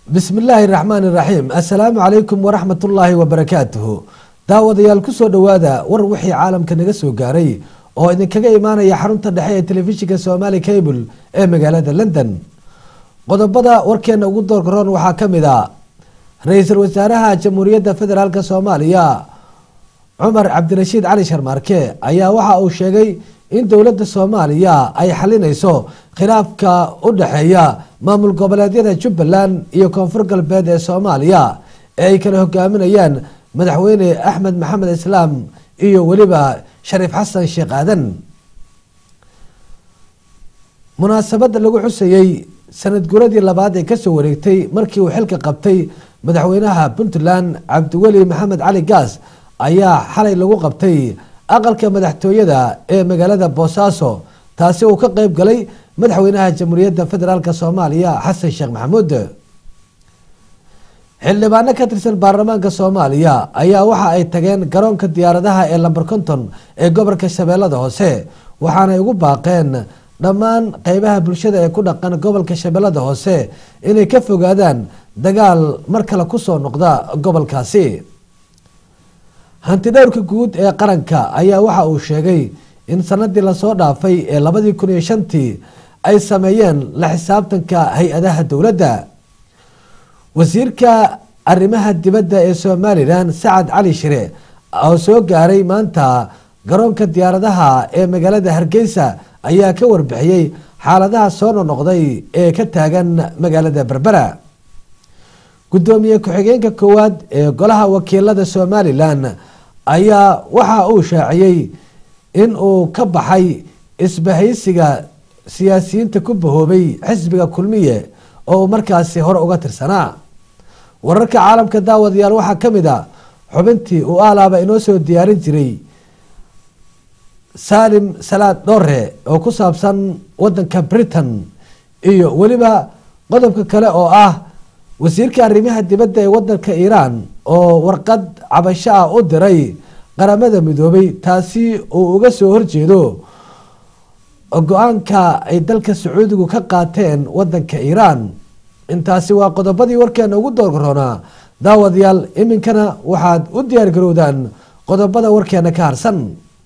bismi illaahi raxmaani raxiim assalaamu calaykum waraxmat ullaahi wabarakaatuhu daawadayaal kusoo dhowaada war wixii caalamka naga soo gaaray oo idinkaga imaanaya xarunta dhexe ee telefishinka somaali cable ee magaalada london qodobada warkeena ugu doorkaroon waxaa ka mid a ra-iisul wasaaraha jamhuuriyadda federaalk soomaaliya cumar cabdirashiid cali sharmaarke ayaa waxa uu sheegay in dowladda soomaaliya ay xalinayso khilaafka u dhexeeya maamul goboleedyada jubbaland iyo koonfur galbeed ee soomaaliya ee ay kala hogaaminayaan madaxweyne axmed maxamed islaam iyo weliba shariif xasan sheekh aadan munaasabada lagu xusayey sanad guradii labaad ee kasoo wareegtay markii uu xilka qabtay madaxweynaha puntland cabdiweli maxamed cali gaas ayaa xalay lagu qabtay aqalka madaxtooyada ee magaalada boosaaso taasi uu ka qeyb galay madaxweynaha jamhuuriyadda federaalk soomaaliya xasan sheekh maxamuud xildhibaano ka tirsan baarlamaanka soomaaliya ayaa waxa ay tageen garoonka diyaaradaha ee lamber conton ee gobolka shabeellada hoose waxaanay ugu baaqeen dhammaan qeybaha bulshada ee ku dhaqan gobolka shabeellada hoose inay ka fogaadaan dagaal mar kale kusoo noqda gobolkaasi hanti dhowrka guud ee qaranka ayaa waxa uu sheegay in sanadii lasoo dhaafay ee labadii kun iyo shantii ay sameeyeen la xisaabtanka hay-adaha dowladda wasiirka arrimaha dibadda ee somalilan sacad cali shire oo soo gaaray maanta garoonka diyaaradaha ee magaalada hargeysa ayaa ka warbixiyey xaaladaha soo nonoqday ee ka taagan magaalada berbera gudoomiye ku-xigeenka koowaad ee golaha wakiilada somalilan ayaa waxa uu shaaciyey in uu ka baxay isbahaysiga siyaasiyiinta ku bahoobay xisbiga kulmiye oo uu markaasi hore uga tirsanaa wararka caalamka daawadayaal waxaa ka mid a xubintii uu aalaaba inoo soo diyaarin jiray salim salaad dhore oo ku saabsan wadanka britain iyo weliba qodobka kale oo ah wasiirka arrimaha dibadda ee wadanka iiraan oo warqad cabasho ah u diray qaramada midoobay taasi uu uga soo horjeedo go-aanka ay dalka sacuudigu ka qaateen wadanka iiraan intaasi waa qodobadii warkeena ugu doorgaroonaa daawadayaal iminkana waxaad u diyaar garowdaan qodobada warkeena ka harsan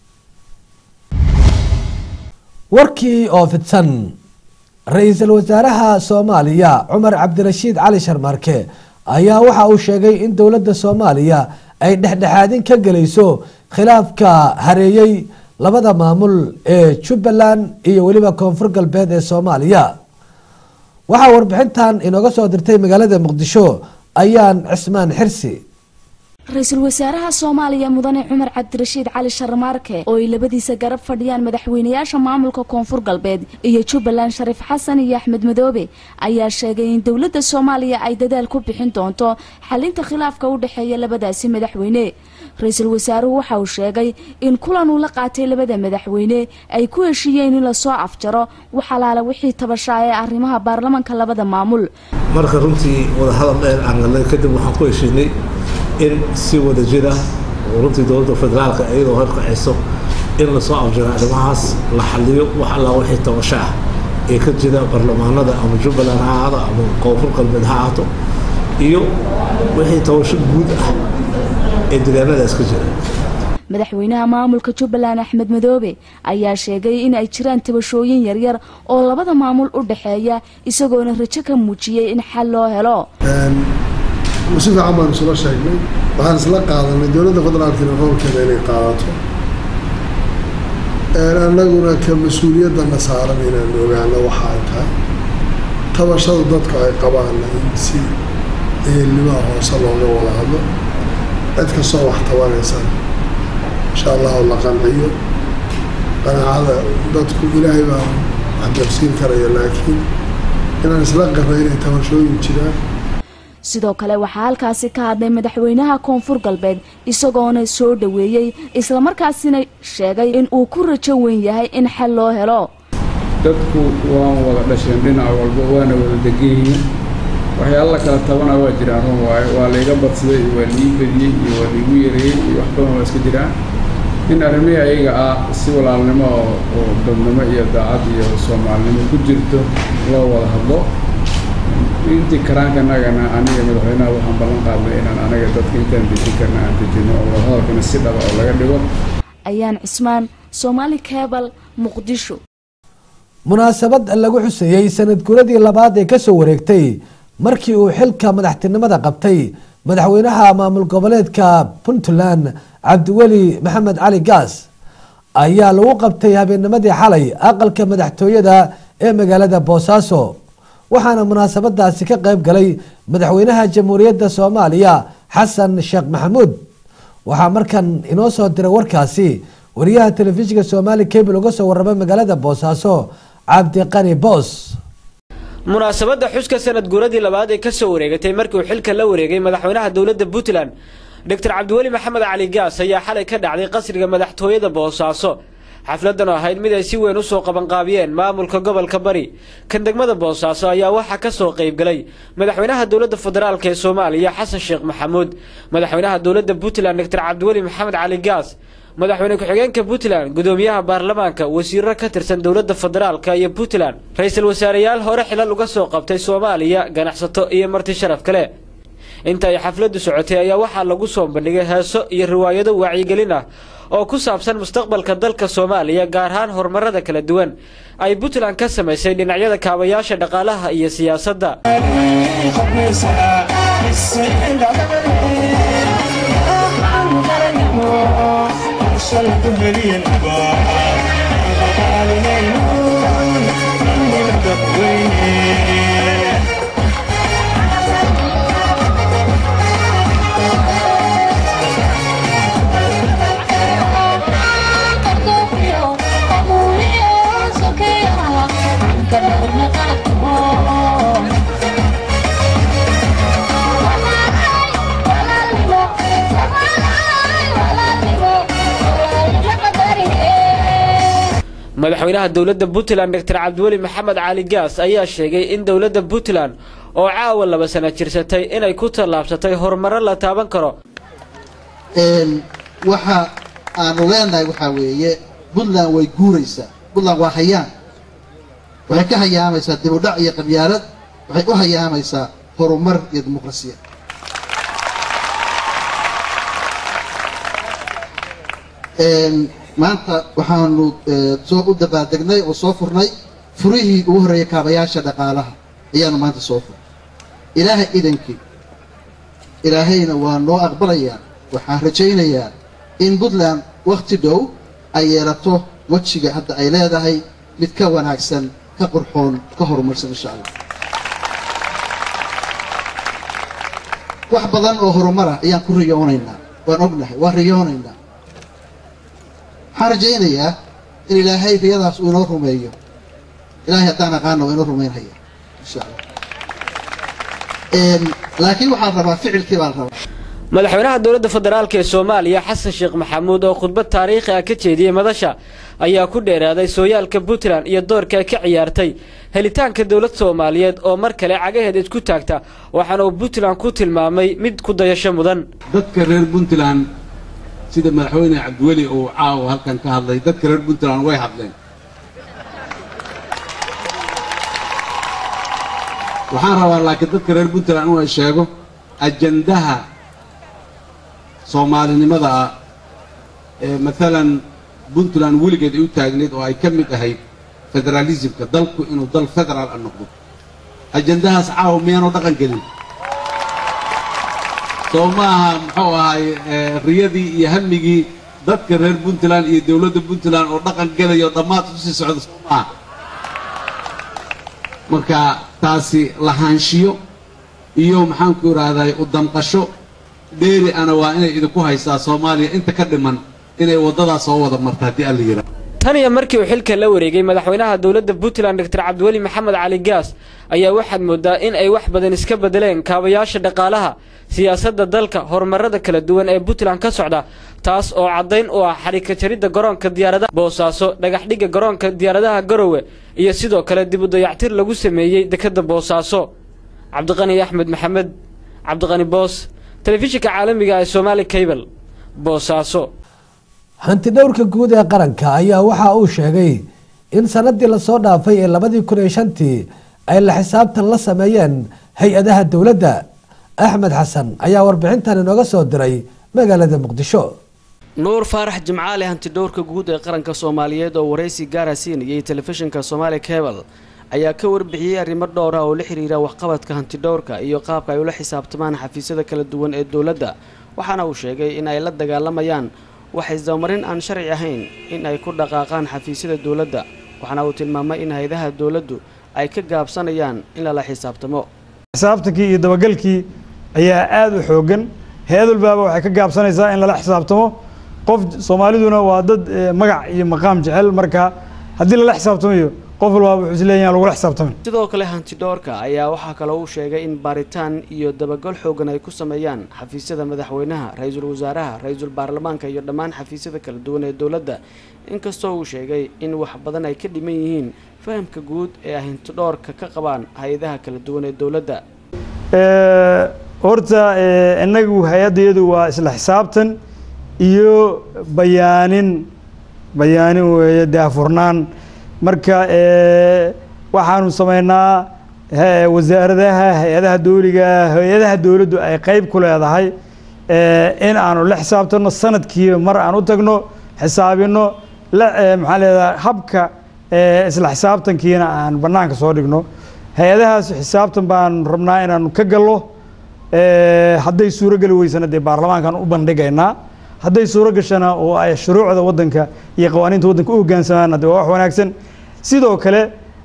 warkii oo fidsan ra-iisul wasaaraha soomaaliya cumar cabdirashiid cali sharmaarke ayaa waxa uu sheegay in dowladda soomaaliya ay dhexdhexaadin ka gelayso khilaafka hareeyey labada maamul ee jubbaland iyo weliba koonfur galbeed ee soomaaliya waxaa warbixintan inooga soo dirtay magaalada muqdisho ayaan cismaan xirsi ra-iisul wasaaraha soomaaliya mudane cumar cabdirashiid cali sharmaarke oo ay labadiisa garab fadhiyaan madaxweynayaasha maamulka koonfur galbeed iyo jubbaland shariif xasan iyo axmed madoobe ayaa sheegay in dowladda soomaaliya ay dadaal ku bixin doonto xalinta khilaafka u dhexeeya labadaasi madaxweyne ra-iisul wasaaruhu waxa uu sheegay in kulan uu la qaatay labada madaxweyne ay ku heshiiyeen in lasoo afjaro wax alaala wixii tabashaa ee arrimaha baarlamanka labada maamul marka runtii wadahadal dheer aan galnay kadib waxaan ku heshiinay in si wada jira oo runtii dowladda federaalka iyadoo horkacayso in lasoo afjiro arrimahaas la xaliyo wax allaa wixii tabasho ah ee ka jira baarlamaanada ama jubbaland ha ahaado ama koonfur galbeed ha ahaato iyo wixii tabasho guud ah ee deegaanadaas ka jira madaxweynaha maamulka jubbaland axmed madoobe ayaa sheegay in ay jiraan tabashooyin yaryar oo labada maamul u dhexeeya isagoona rajo ka muujiyey in xal loo helo si fiican baan isula sheegnay waxaan isla qaadanay dowladda federaalkiina roolkeeda inay qaadato annaguna ka mas-uuliyadana saaran inaan ogaano waxa ay tahay tabashada dadku ay qabaana in si ehelnimaha hoose looga wada hadlo cid kastoo wax tabanaysan insha allahu la qanciyo qanaacada dadku ilaahay baa wax darsiin karaya laakiin inaan isla qarna inay tabashooyin jiraan sidoo kale waxaa halkaasi ka hadlay madaxweynaha koonfur galbeed isagoona soo dhoweeyey islamarkaasina sheegay in uu ku rajo weyn yahay in xal loo helo dadku waan wada dhasheen dhinac walba waana wada degan yihiin waxyaala kala tabana waa jiraan run waayo waa layga badsaday iyo waa liii badiyey iyo waa laigu yareeyey iyo wax badan waa iska jiraan in arrimihii ayaga ah si walaalnimo oo dadnimo iyo daacad iyo soomaalinimo ku jirto loo wada hadlo intii karaankanagana aniga madaxweynaha waxaan ballan qaadnay inaan anaga dadka intaan dejin karna aan dejino oo wadahadalkana si dhaba oo laga dhigo ayaan cismaan soomaali cebal muqdisho munaasabad lagu xuseeyey sanad guuradii labaad ee kasoo wareegtay markii uu xilka madaxtinimada qabtay madaxweynaha maamul goboleedka puntland cabdiweli maxamed cali gaas ayaa lagu qabtay habeennimadii xalay aqalka madaxtooyada ee magaalada boosaaso waxaana munaasabadaasi ka qayb galay madaxweynaha jamhuuriyadda soomaaliya xasan sheekh maxamuud waxaa markan inoo soo diray warkaasi wariyaha telefishinka soomaali cable uga soo warramay magaalada boosaaso cabdiqani boos munaasabadda xuska sanad guuradii labaad ee kasoo wareegatay markii uu xilka la wareegay madaxweynaha dowladda puntland doctor cabdiweli maxamed cali gaas ayaa xalay ka dhacday qasriga madaxtooyada boosaaso xafladan oo ahayd mid ay si weyn usoo qabanqaabiyeen maamulka gobolka bari kan degmada boosaaso ayaa waxaa kasoo qaybgalay madaxweynaha dowladda federaalk ee soomaaliya xasan sheekh maxamuud madaxweynaha dowladda puntland doctor cabdiweli maxamed cali gaas madaxweyne ku-xigeenka puntland gudoomiyaha baarlamaanka wasiiro ka tirsan dowladda federaalka iyo puntland ra-iisul wasaareyaal hore xilal uga soo qabtay soomaaliya ganacsato iyo marti sharaf kale inta ay xafladdu socotay ayaa waxaa lagu soo bandhigay heeso iyo riwaayado wacyigelin ah oo ku saabsan mustaqbalka dalka soomaaliya gaar ahaan horumarada kala duwan ay puntland ka samaysay dhinacyada kaabayaasha dhaqaalaha iyo siyaasadda madaxweynaha dowladda puntland doctor cabdiweli maxamed cali gaas ayaa sheegay in dowladda puntland oo caawa laba sana jirsatay inay ku tallaabsatay horumaro la taaban karo waxa aanu leenahay waxaa weeye puntland way guuraysaa puntland waa hayaan waxay ka hayaamaysaa dibudhac iyo qabyaalad waxay u hayaamaysaa horumar iyo dimuqrasiyad maanta waxaanu soo u dabaaldegnay oo soo furnay furihii ugu horreeyay kaabayaasha dhaqaalaha ayaanu maanta soo furnay ilaahay idankii ilaahayna waa noo aqbalayaa waxaan rajaynayaa in puntland wakhti dhow ay yeelato wejiga hadda ay leedahay mid ka wanaagsan ka qurxoon ka horumarsan insha allah wax badan oo horumara ayaan ku riyoonaynaa waan ognahay waan riyoonaynaa waxaan rajaynayaa in ilaahay riyadaas uu inoo rumeeyo ilaahay haddaan aqaana waa inoo rumaynhaya insha allah laakiin waxaan rabaa ficilkii baan rabaa madaxweynaha dowladda federaalk ee soomaaliya xasan sheekh maxamuud oo khudbad taariikhi ah ka jeediyey madasha ayaa ku dheeraaday sooyaalka puntland iyo doorka ay ka ciyaartay helitaanka dowlad soomaaliyeed oo mar kale cagaheeda isku taagta waxaana uu puntland ku tilmaamay mid ku dayasho mudan dadka reer puntland sida madaxweyne cabdiweli uu caawa halkan ka hadlay dadka reer puntland way hadleen waxaan rabaa laakiin dadka reer puntland inuu sheego ajandaha soomaalinimada ah ee maalan puntland weligeed ay u taagneyd oo ay ka mid ahayd federaalismka dalku inuu dal federaal a noqdo ajandahaas caawa miyaanu dhaqan gelin soo ma aha muxuu ahay riyadii iyo hamigii dadka reer puntland iyo dowladda puntland oo dhaqan gelayo dhammaad kusii socda soo maaha marka taasi lahaanshiyo iyo maxaanku idhaahday u damqasho dheeri ana waa inay idinku haysaa soomaaliya inta ka dhiman inay waddadaas soo wada marta haddii alla yidhaha tan iyo markii uu xilka la wareegay madaxweynaha dowladda puntland doctor cabdiweli maxamed cali gaas ayaa waxaad moodaa in ay wax badan iska bedeleen kaabayaasha dhaqaalaha siyaasadda dalka horumarada kala duwan ee puntland ka socda taas oo caddayn u ah xadhika jaridda garoonka diyaaradaha boosaaso dhagaxdhigga garoonka diyaaradaha garowe iyo sidoo kale dib u dayactir lagu sameeyey dekedda boosaaso cabdiqani axmed maxamed cabdiqani boos telefishinka caalamiga ee somaali cable boosaaso hantidhowrka guud ee qaranka ayaa waxa uu sheegay in sanadii lasoo dhaafay ee labadii kun iyo shantii ay la xisaabtan la sameeyeen hay-adaha dowladda axmed xasan ayaa warbixintan inooga soo diray magaalada muqdisho nuur faarax jimcaale hantidhowrka guud ee qaranka soomaaliyeed oo waraysi gaara siinayay telefishinka somaali cebal ayaa ka warbixiyey arrimo dhowr ah oo la xiriira waxqabadka hantidhowrka iyo qaabka ay ula xisaabtamaan xafiisyada kala duwan ee dowladda waxaana uu sheegay in ay la dagaalamayaan wax isdabamarin aan sharci ahayn in ay ku dhaqaaqaan xafiisyada dowladda waxaana uu tilmaamay in hay-adaha dowladdu ay ka gaabsanayaan in lala xisaabtamo xisaabtankii iyo dabagalkii ayaa aada u xoogan hay-ad walbaaba waxay ka gaabsanaysaa in lala xisaabtamo qof soomaaliduna waa dad magac iyo maqaam jecel marka haddii lala xisaabtamayo qof walbaaba wuxuu isleeyahay lagula xisaabtamin sidoo kale hantidhoorka ayaa waxaa kaloo uu sheegay in baaritaan iyo dabagal xoogan ay ku sameeyaan xafiisyada madaxweynaha ra-iisul wasaaraha ra-iisul baarlamaanka iyo dhammaan xafiisyada kala duwan ee dowladda inkastoo uu sheegay in wax badan ay ka dhiman yihiin fahamka guud ee ay hantidhoorka ka qabaan hay-adaha kala duwan ee dowladda horta inagu hay-addayadu waa isla xisaabtan iyo bayaanin bayaanin weeye daafurnaan marka waxaanu sameynaa wasaaradaha hay-adaha dowliga hay-adaha dowladdu ay qeyb ku leedahay in aanu la xisaabtano sanadkiiba mar aan u tagno xisaabino la maxaa leedaha habka isla xisaabtankiina aan banaanka soo dhigno hay-adahaas xisaabtan baan rabnaa inaanu ka gallo hadday suuro geli weysana dee baarlamaankaan u bandhigaynaa hadday suuro gashana oo ay shuruucda waddanka iyo qawaaniinta waddanka u hogaansamaana de waa wax wanaagsan sidoo kale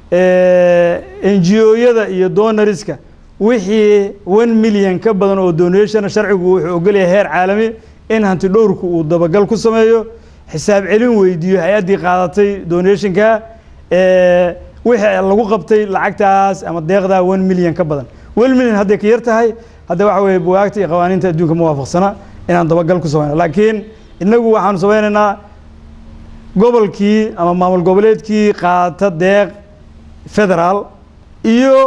n g o-yada iyo donariska wixii one million ka badan oo donation sharcigu wuxuu ogolyahay heer caalami in hanti dhowrku uu dabagal ku sameeyo xisaab celin weydiiyo hay-addii qaadatay donationka wixii lagu qabtay lacagtaas ama deeqdaa one million ka badan one million hadday ka yar tahay hadda waxa weeye buwaagta iyo qawaaniinta adduunka ma waafaqsana inaan dabagal ku sameyno laakiin inagu waxaanu sameynaynaa gobolkii ama maamul goboleedkii qaata deeq federaal iyo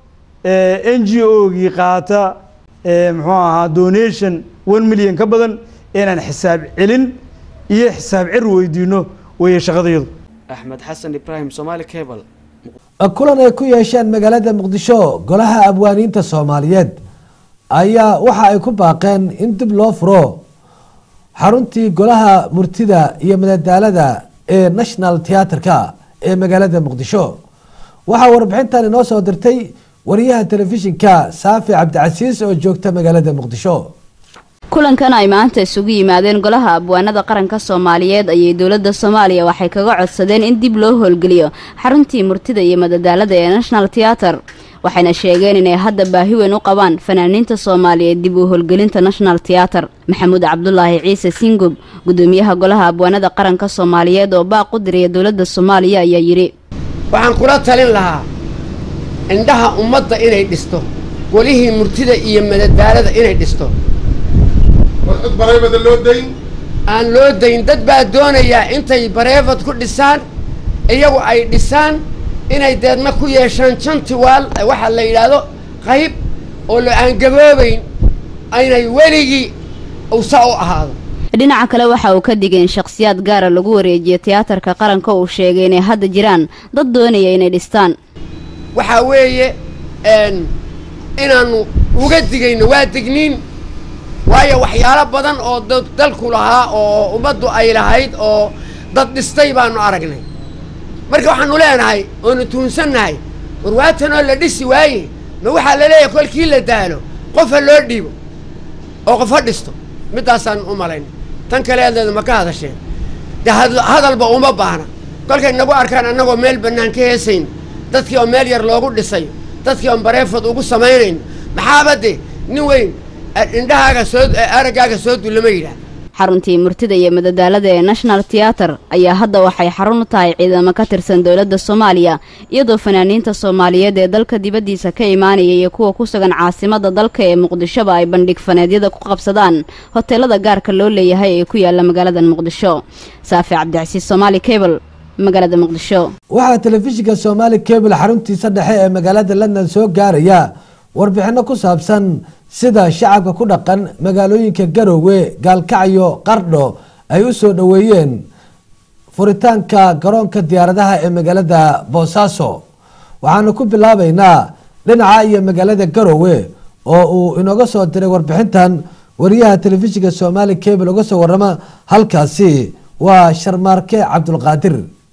n g o-gii qaata muxuu ahaa donation one million ka badan inaan xisaab celin iyo xisaab cir weydiino weeye shaqadayadu axmed xasan ibraahim somaali cebal kulan ay ku yeesheen magaalada muqdisho golaha abwaaniinta soomaaliyeed ayaa waxa ay ku baaqeen in dib loo furo xaruntii golaha murtida iyo madadaalada ee national theatreka ee magaalada muqdisho waxaa warbixintan inoo soo dirtay wariyaha telefishinka saafi cabdicasiis oo joogta magaalada muqdisho kulankan ay maanta isugu yimaadeen golaha abwaanada qaranka soomaaliyeed ayay dowladda soomaaliya waxay kaga codsadeen in dib loo howlgeliyo xaruntii murtida iyo madadaalada ee national theater waxayna sheegeen inay hadda baahi weyn u qabaan fanaaniinta soomaaliyeed dib u howlgelinta national theater maxamuud cabdulaahi ciise singub gudoomiyaha golaha abwaanada qaranka soomaaliyeed oo baaq u diraya dowladda soomaaliya ayaa yidhi waxaan kula talin lahaa indhaha ummadda inay dhisto golihii murtida iyo madadaalada inay dhisto warcid bareebada loo dayn aan loo dayn dad baa doonayaa intay bareefad ku dhisaan iyagu ay dhisaan inay deedna ku yeeshaan jantiwaal waxaa la yidhaahdo qayb oo la aan gaboobayn aynay weligii usa u ahaado dhinaca kale waxa uu ka digay in shakhsiyaad gaara lagu wareejiyo tiyaatarka qaranka uu sheegay inay hadda jiraan dad doonaya inay dhistaan waxaa weeye inaannu uga digayno waa digniin waayo waxyaalo badan oo dalku lahaa oo ummaddu ay lahayd oo dad dhistay baanu aragnay marka waxaanu leenahay oonu tuunsannahay warwaatanoo la dhisi waaye ma waxaa la leeyahay kolkii la daalo qofa loo dhiibo oo qofa dhisto middaasaan u malayn tan kaleedeeda ma ka hadasheen dee hadalba uma baahna kolkay nagu arkaan annagoo meel bannaan ka heesayn dadkii oo meel yar loogu dhisayo dadkii oon bareefad ugu samaynayn maxaaba de nin weyn indhahaaga soo araggaaga soo dullama yidhaah xaruntii murtida iyo madadaalada ee national theater ayaa hadda waxay xarun u tahay ciidamo ka tirsan dowladda soomaaliya iyadoo fanaaniinta soomaaliyeed ee dalka dibaddiisa ka imaanaya iyo kuwa ku sugan caasimadda dalka ee muqdishoba ay bandhig faneedyada ku qabsadaan hoteelada gaarka loo leeyahay ee ku yaala magaalada muqdisho saafi cabdicasiis somaali cable magaalada muqdisho waxaa telefishinka soomaali cable xaruntiisa dhexe ee magaalada london soo gaaraya warbixino ku saabsan sida shacabka ku dhaqan magaalooyinka garoowe gaalkacyo qardho ay u soo dhoweeyeen furitaanka garoonka diyaaradaha ee magaalada boosaaso waxaanu ku bilaabeynaa dhinaca iyo magaalada garowe oo uu inooga soo diray warbixintan wariyaha telefishinka soomaali cable uga soo warama halkaasi waa sharmaarke cabdulqaadir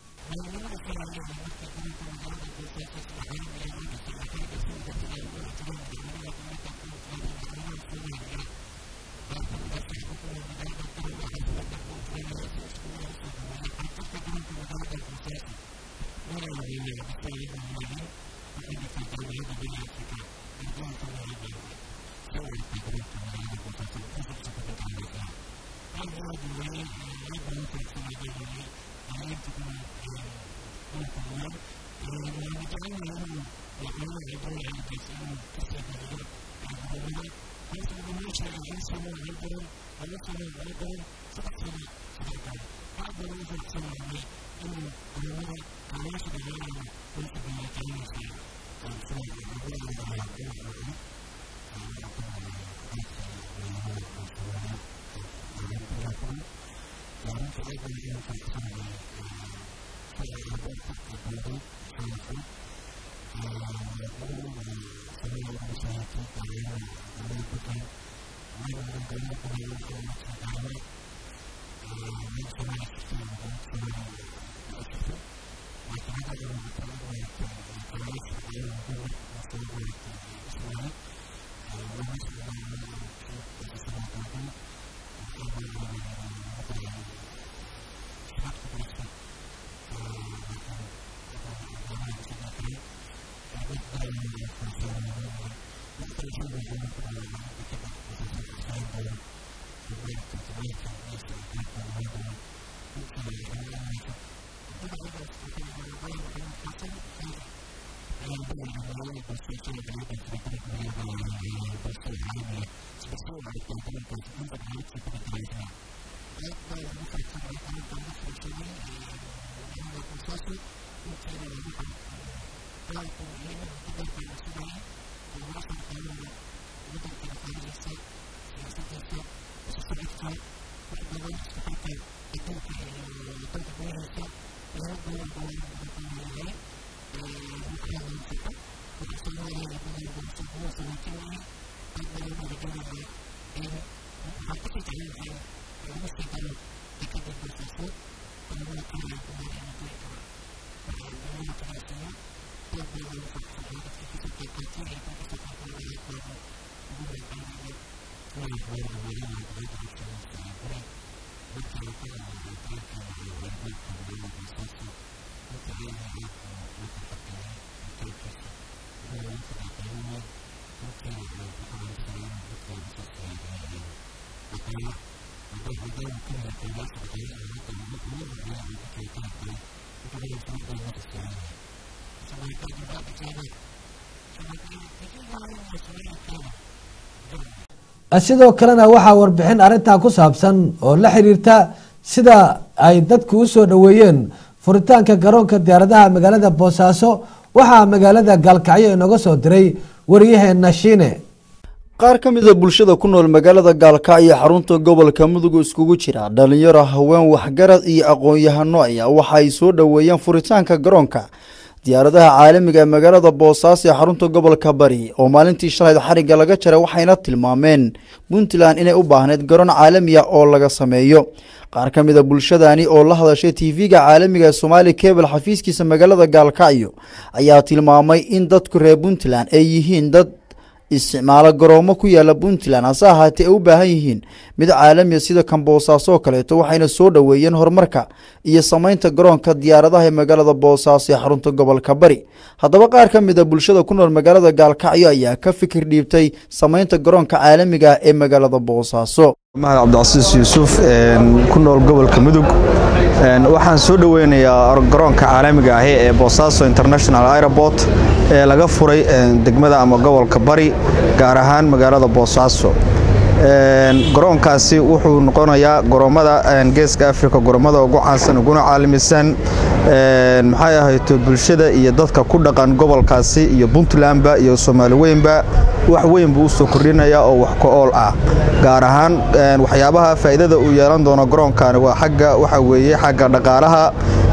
sidoo kalena waxaa warbixin arrintaa ku saabsan oo la xiriirta sida ay dadku u soo dhoweeyeen furitaanka garoonka diyaaradaha magaalada boosaaso waxaa magaalada gaalkacyo inooga soo diray waryaheena shiine qaar ka mida bulshada ku nool magaalada gaalkacyo xarunta gobolka mudug iskugu jira dhalinyaro haween waxgarad iyo aqoon-yahano ayaa waxa ay soo dhoweeyeen furitaanka garoonka diyaaradaha caalamiga ee magaalada boosaaso ee xarunta gobolka bari oo maalintii shalayd xarigga laga jaray waxayna tilmaameen puntland inay u baahneyd garoon caalami ah oo laga sameeyo qaar ka mid a bulshadani oo la hadashay tv-ga caalamiga ee somaali cable xafiiskiisa magaalada gaalkacyo ayaa tilmaamay in dadku reer puntland ay yihiin dad isticmaalo garoomo ku yaala puntland hase ahaatee ay u baahan yihiin mid caalamiya sida kan boosaaso oo kaleeto waxayna soo dhoweeyeen horumarka iyo sameynta garoonka diyaaradaha ee magaalada boosaaso ee xarunta gobolka bari haddaba qaar ka mid a bulshada ku nool magaalada gaalkacyo ayaa ka fikir dhiibtay sameynta garoonka caalamiga ah ee magaalada boosaaso mahad cabdicasiis yuusuf ku nool gobolka mudug waxaan soo dhoweynayaa garoonka caalamiga ahi ee boosaaso international airport ee laga furay degmada ama gobolka bari gaar ahaan magaalada boosaaso garoonkaasi wuxuu noqonayaa goromada geeska africa goromada ugu caansan uguna caalamisan maxay ahayto bulshada iyo dadka ku dhaqan gobolkaasi iyo puntlandba iyo soomaali weynba wax weyn buu usoo kordhinaya oo wax ka ool ah gaar ahaan waxyaabaha faa'iidada uu yeelan doono garoonkani waa xagga waxa weeye xagga dhaqaalaha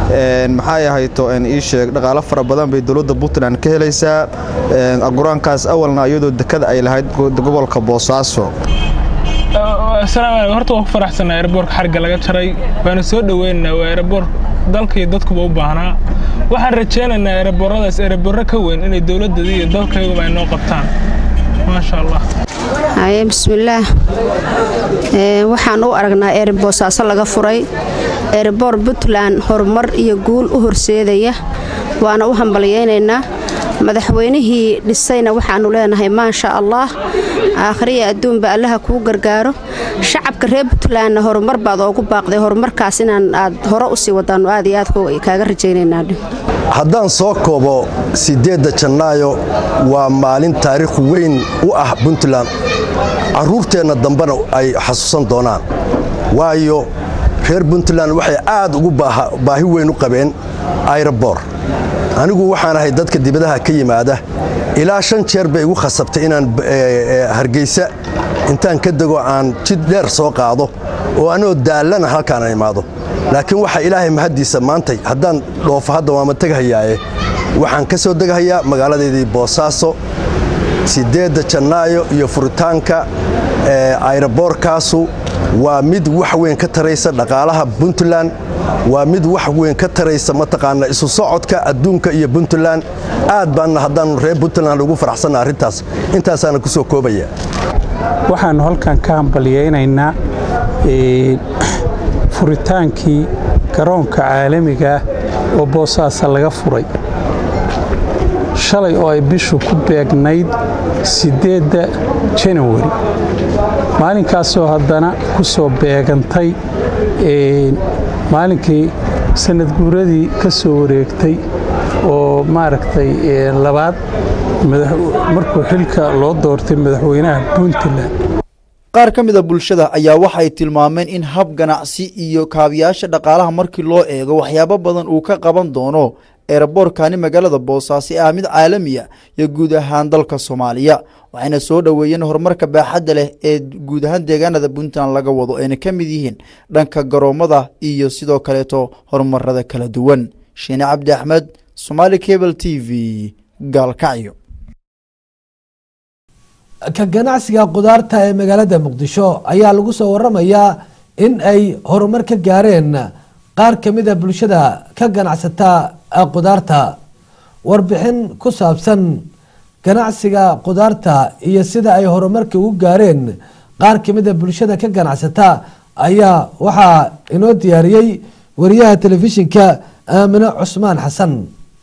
maxay ahayto ii sheeg dhaqaalo fara badan bay dowladda puntland ka helaysaa aguraankaas awalna iyadoo dekada ay lahayd gobolka boosaaso asalaamu horta waan ku faraxsanaa eeraboorka xarigga laga jaray waana soo dhoweynaynaa waa eeraboor dalkaiyo dadkuba u baahnaa waxaan rajaynaynaa eerabooradaas eeraboorro ka weyn inay dowladdeeda iyo dalkayguba ay noo qabtaan maasha allah haye bismillaah waxaan u aragnaa eeri boosaaso laga furay eeriboor puntland horumar iyo guul u horseedaya waana u hambalyaynaynaa madaxweynihii dhisayna waxaannu leenahay maasha allah aakhriya adduunba allaha kuu gargaaro shacabka reer puntlandna horumar baad oogu baaqday horumarkaas inaan aad hore usii wadaanno aad iyo aad kaaga rajaynaynaa haddaan soo koobo siddeedda jannaayo waa maalin taariikh weyn u ah puntland carruurteenna dambena ay xasuusan doonaan waayo reer puntland waxay aad ugu baahi weyn u qabeen ayrobor anigu waxaan ahay dadka dibadaha ka yimaada ilaa shan jeer bay igu khasabtay inaan hargeysa intaan ka dego aan jid dheer soo qaado oo anoo daallana halkaana imaado laakiin waxaa ilaahay mahaddiisa maantay haddaan dhoofo hadda waama teghayaaye waxaan ka soo deghayaa magaaladeedii boosaaso siddeedda jannaayo iyo furitaanka ayroboorkaasu waa mid wax weyn ka taraysa dhaqaalaha puntland waa mid wax weyn ka taraysa mataqaana isu socodka adduunka iyo puntland aad baanna haddaannu reer puntland ugu faraxsanna arrintaas intaasaana ku soo koobaya waxaannu halkan ka hambalyaynaynaa furitaankii garoonka caalamiga ah oo boosaasa laga furay shalay oo ay bishu ku beegnayd siddeedda janawari maalinkaasoo haddana ku soo beegantay maalinkii sanad guuradii ka soo wareegtay oo maaragtay labaad markuu xilka loo doortay madaxweynaha puntland qaar ka mida bulshada ayaa waxay tilmaameen in hab ganacsi iyo kaabiyaasha dhaqaalaha markii loo eego waxyaabo badan uu ka qaban doono eeraboorkani magaalada boosaaso ah mid caalamiya iyo guud ahaan dalka soomaaliya waxayna soo dhoweeyeen horumarka baaxadda leh ee guud ahaan deegaanada puntland laga wado ayna ka mid yihiin dhanka garoomada iyo sidoo kaleeto horumarada kala duwan shiine cabdi axmed somaali cable t v gaalkacyo ka ganacsiga qudaarta ee magaalada muqdisho ayaa lagu soo waramayaa in ay horumar ka gaareen qaar ka mid a bulshada ka ganacsata qudaarta warbixin ku saabsan ganacsiga qudaarta iyo sida ay horumarka ugu gaareen qaar ka mid a bulshada ka ganacsata ayaa waxaa inoo diyaariyey wariyaha telefishinka aamine cusmaan xasan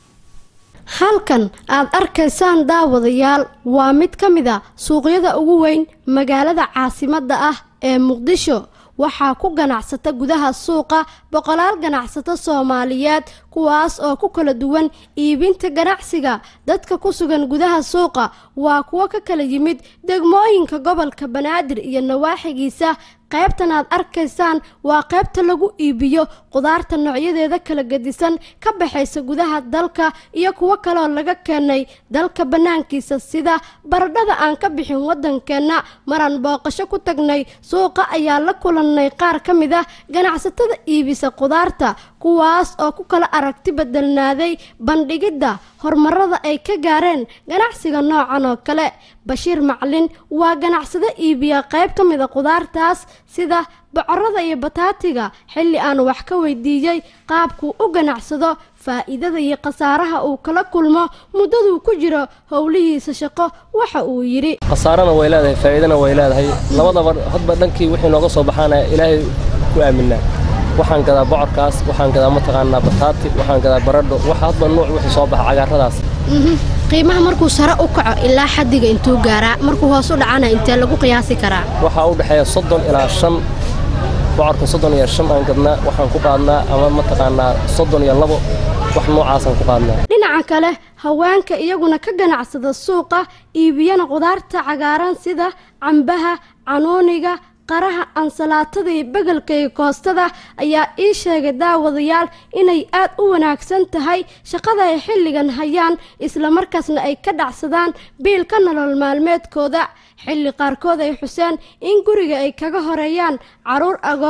halkan aad arkaysaan daawadayaal waa mid ka mid a suuqyada ugu weyn magaalada caasimadda ah ee muqdisho waxaa ku ganacsata gudaha suuqa boqolaal ganacsato soomaaliyeed kuwaas oo ku kala duwan iibinta ganacsiga dadka ku sugan gudaha suuqa waa kuwo ka kala yimid degmooyinka gobolka banaadir iyo nawaaxigiisa qaybtan aad arkaysaan waa qaybta lagu iibiyo qudaarta noocyadeeda kala gedisan ka baxaysa gudaha dalka iyo kuwo kaleoo laga keenay dalka bannaankiisa sida baradhada aan ka bixin waddankeenna maraan booqasho ku tagnay suuqa ayaa la kulannay qaar ka mid ah ganacsatada iibisa qudaarta kuwaas oo ku kala aragti bedelnaaday bandhigidda horumarada ay ka gaareen ganacsiga noocan oo kale bashiir maclin waa ganacsado iibiya qayb ka mid a qudaartaas sida bocorada iyo bataatiga xilli aan wax ka weydiiyey qaabkuu u ganacsado faa'iidada iyo khasaaraha uu kala kulmo muddaduu ku jiro howlihiisa shaqo waxa uu yidhi khasaarana way leedahay faa'iidana way leedahay labadaba hadba dhankii wixii nooga soo baxaana ilaahay ku aaminaa waxaan gadaa bocorkaas waxaan gadaa mataqaanaa bataati waxaan gadaa baradho wax hadba nuuc wixii soo baxa cagaaradaas qiimaha markuu sare u kaco ilaa xaddiga intuu gaaraa markuu hoos u dhacana intee lagu qiyaasi karaa waxaa u dhexeeya soddon ilaa shan bocorka soddon iyo shan aan gadnaa waxaan ku qaadnaa ama mataqaanaa soddon iyo labo wax noocaasaan ku qaadnaa dhinaca kale haweenka iyaguna ka ganacsada suuqa iibiyana qudaarta cagaaran sida cambaha canuuniga qaraha ansalaatada iyo begelka iyo koostada ayaa ii sheegay daawadayaal inay aad u wanaagsan tahay shaqada ay xilligan hayaan islamarkaasna ay ka dhacsadaan biilka nolol maalmeedkooda xilli qaarkood ay xuseen in guriga ay kaga horeeyaan caruur agoona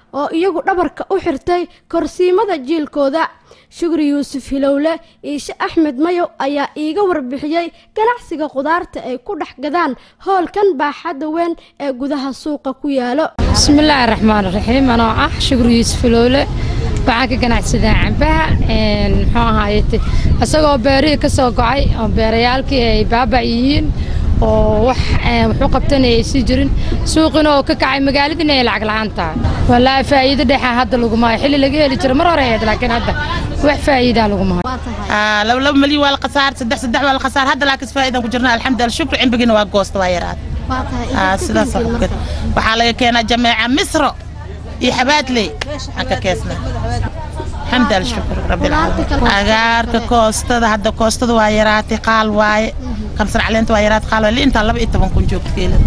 oo iyagu dhabarka u xirtay korsiimada jiilkooda shukri yuusuf hilowle iishe axmed mayow ayaa iiga warbixiyey ganacsiga khudaarta ay ku dhex gadaan hoolkan baaxadda weyn ee gudaha suuqa ku yaalo bismillaahi raxmaan raxiim anoo ah shukri yuusuf hilowle waxaan ka ganacsadaa cambaha muxuu ahaayete isagoo beerihii ka soo gocay oo beerayaalkii ay baaba yihiin oo wax wuxuu qabtana ay sii jirin suuqina oo ka kacay magaaladina ay lacag la'aan tahay wallaahi faa'iido dhexa hadda laguma hayo xilli laga heli jiro mar hore ahayd laakiin hadda wax faa'iidaa laguma hayo laba laba milyan waa la khasaar saddex saddex waa la khasaar hadda laakiin faa'iidaan ku jirna alxamdulillah shukri cimbigina waa goosta waa yaraad sidaas waxaa laga keenaa jameeca misro iyo xabaadley aan ka keesnaa الحمد لله شكر رب العالمين أجارك كوستة هذا كوستة وايراتي قال واي كم سنة علينا وايرات قال اللي أنت الله بقيت بنكون جوك كيلو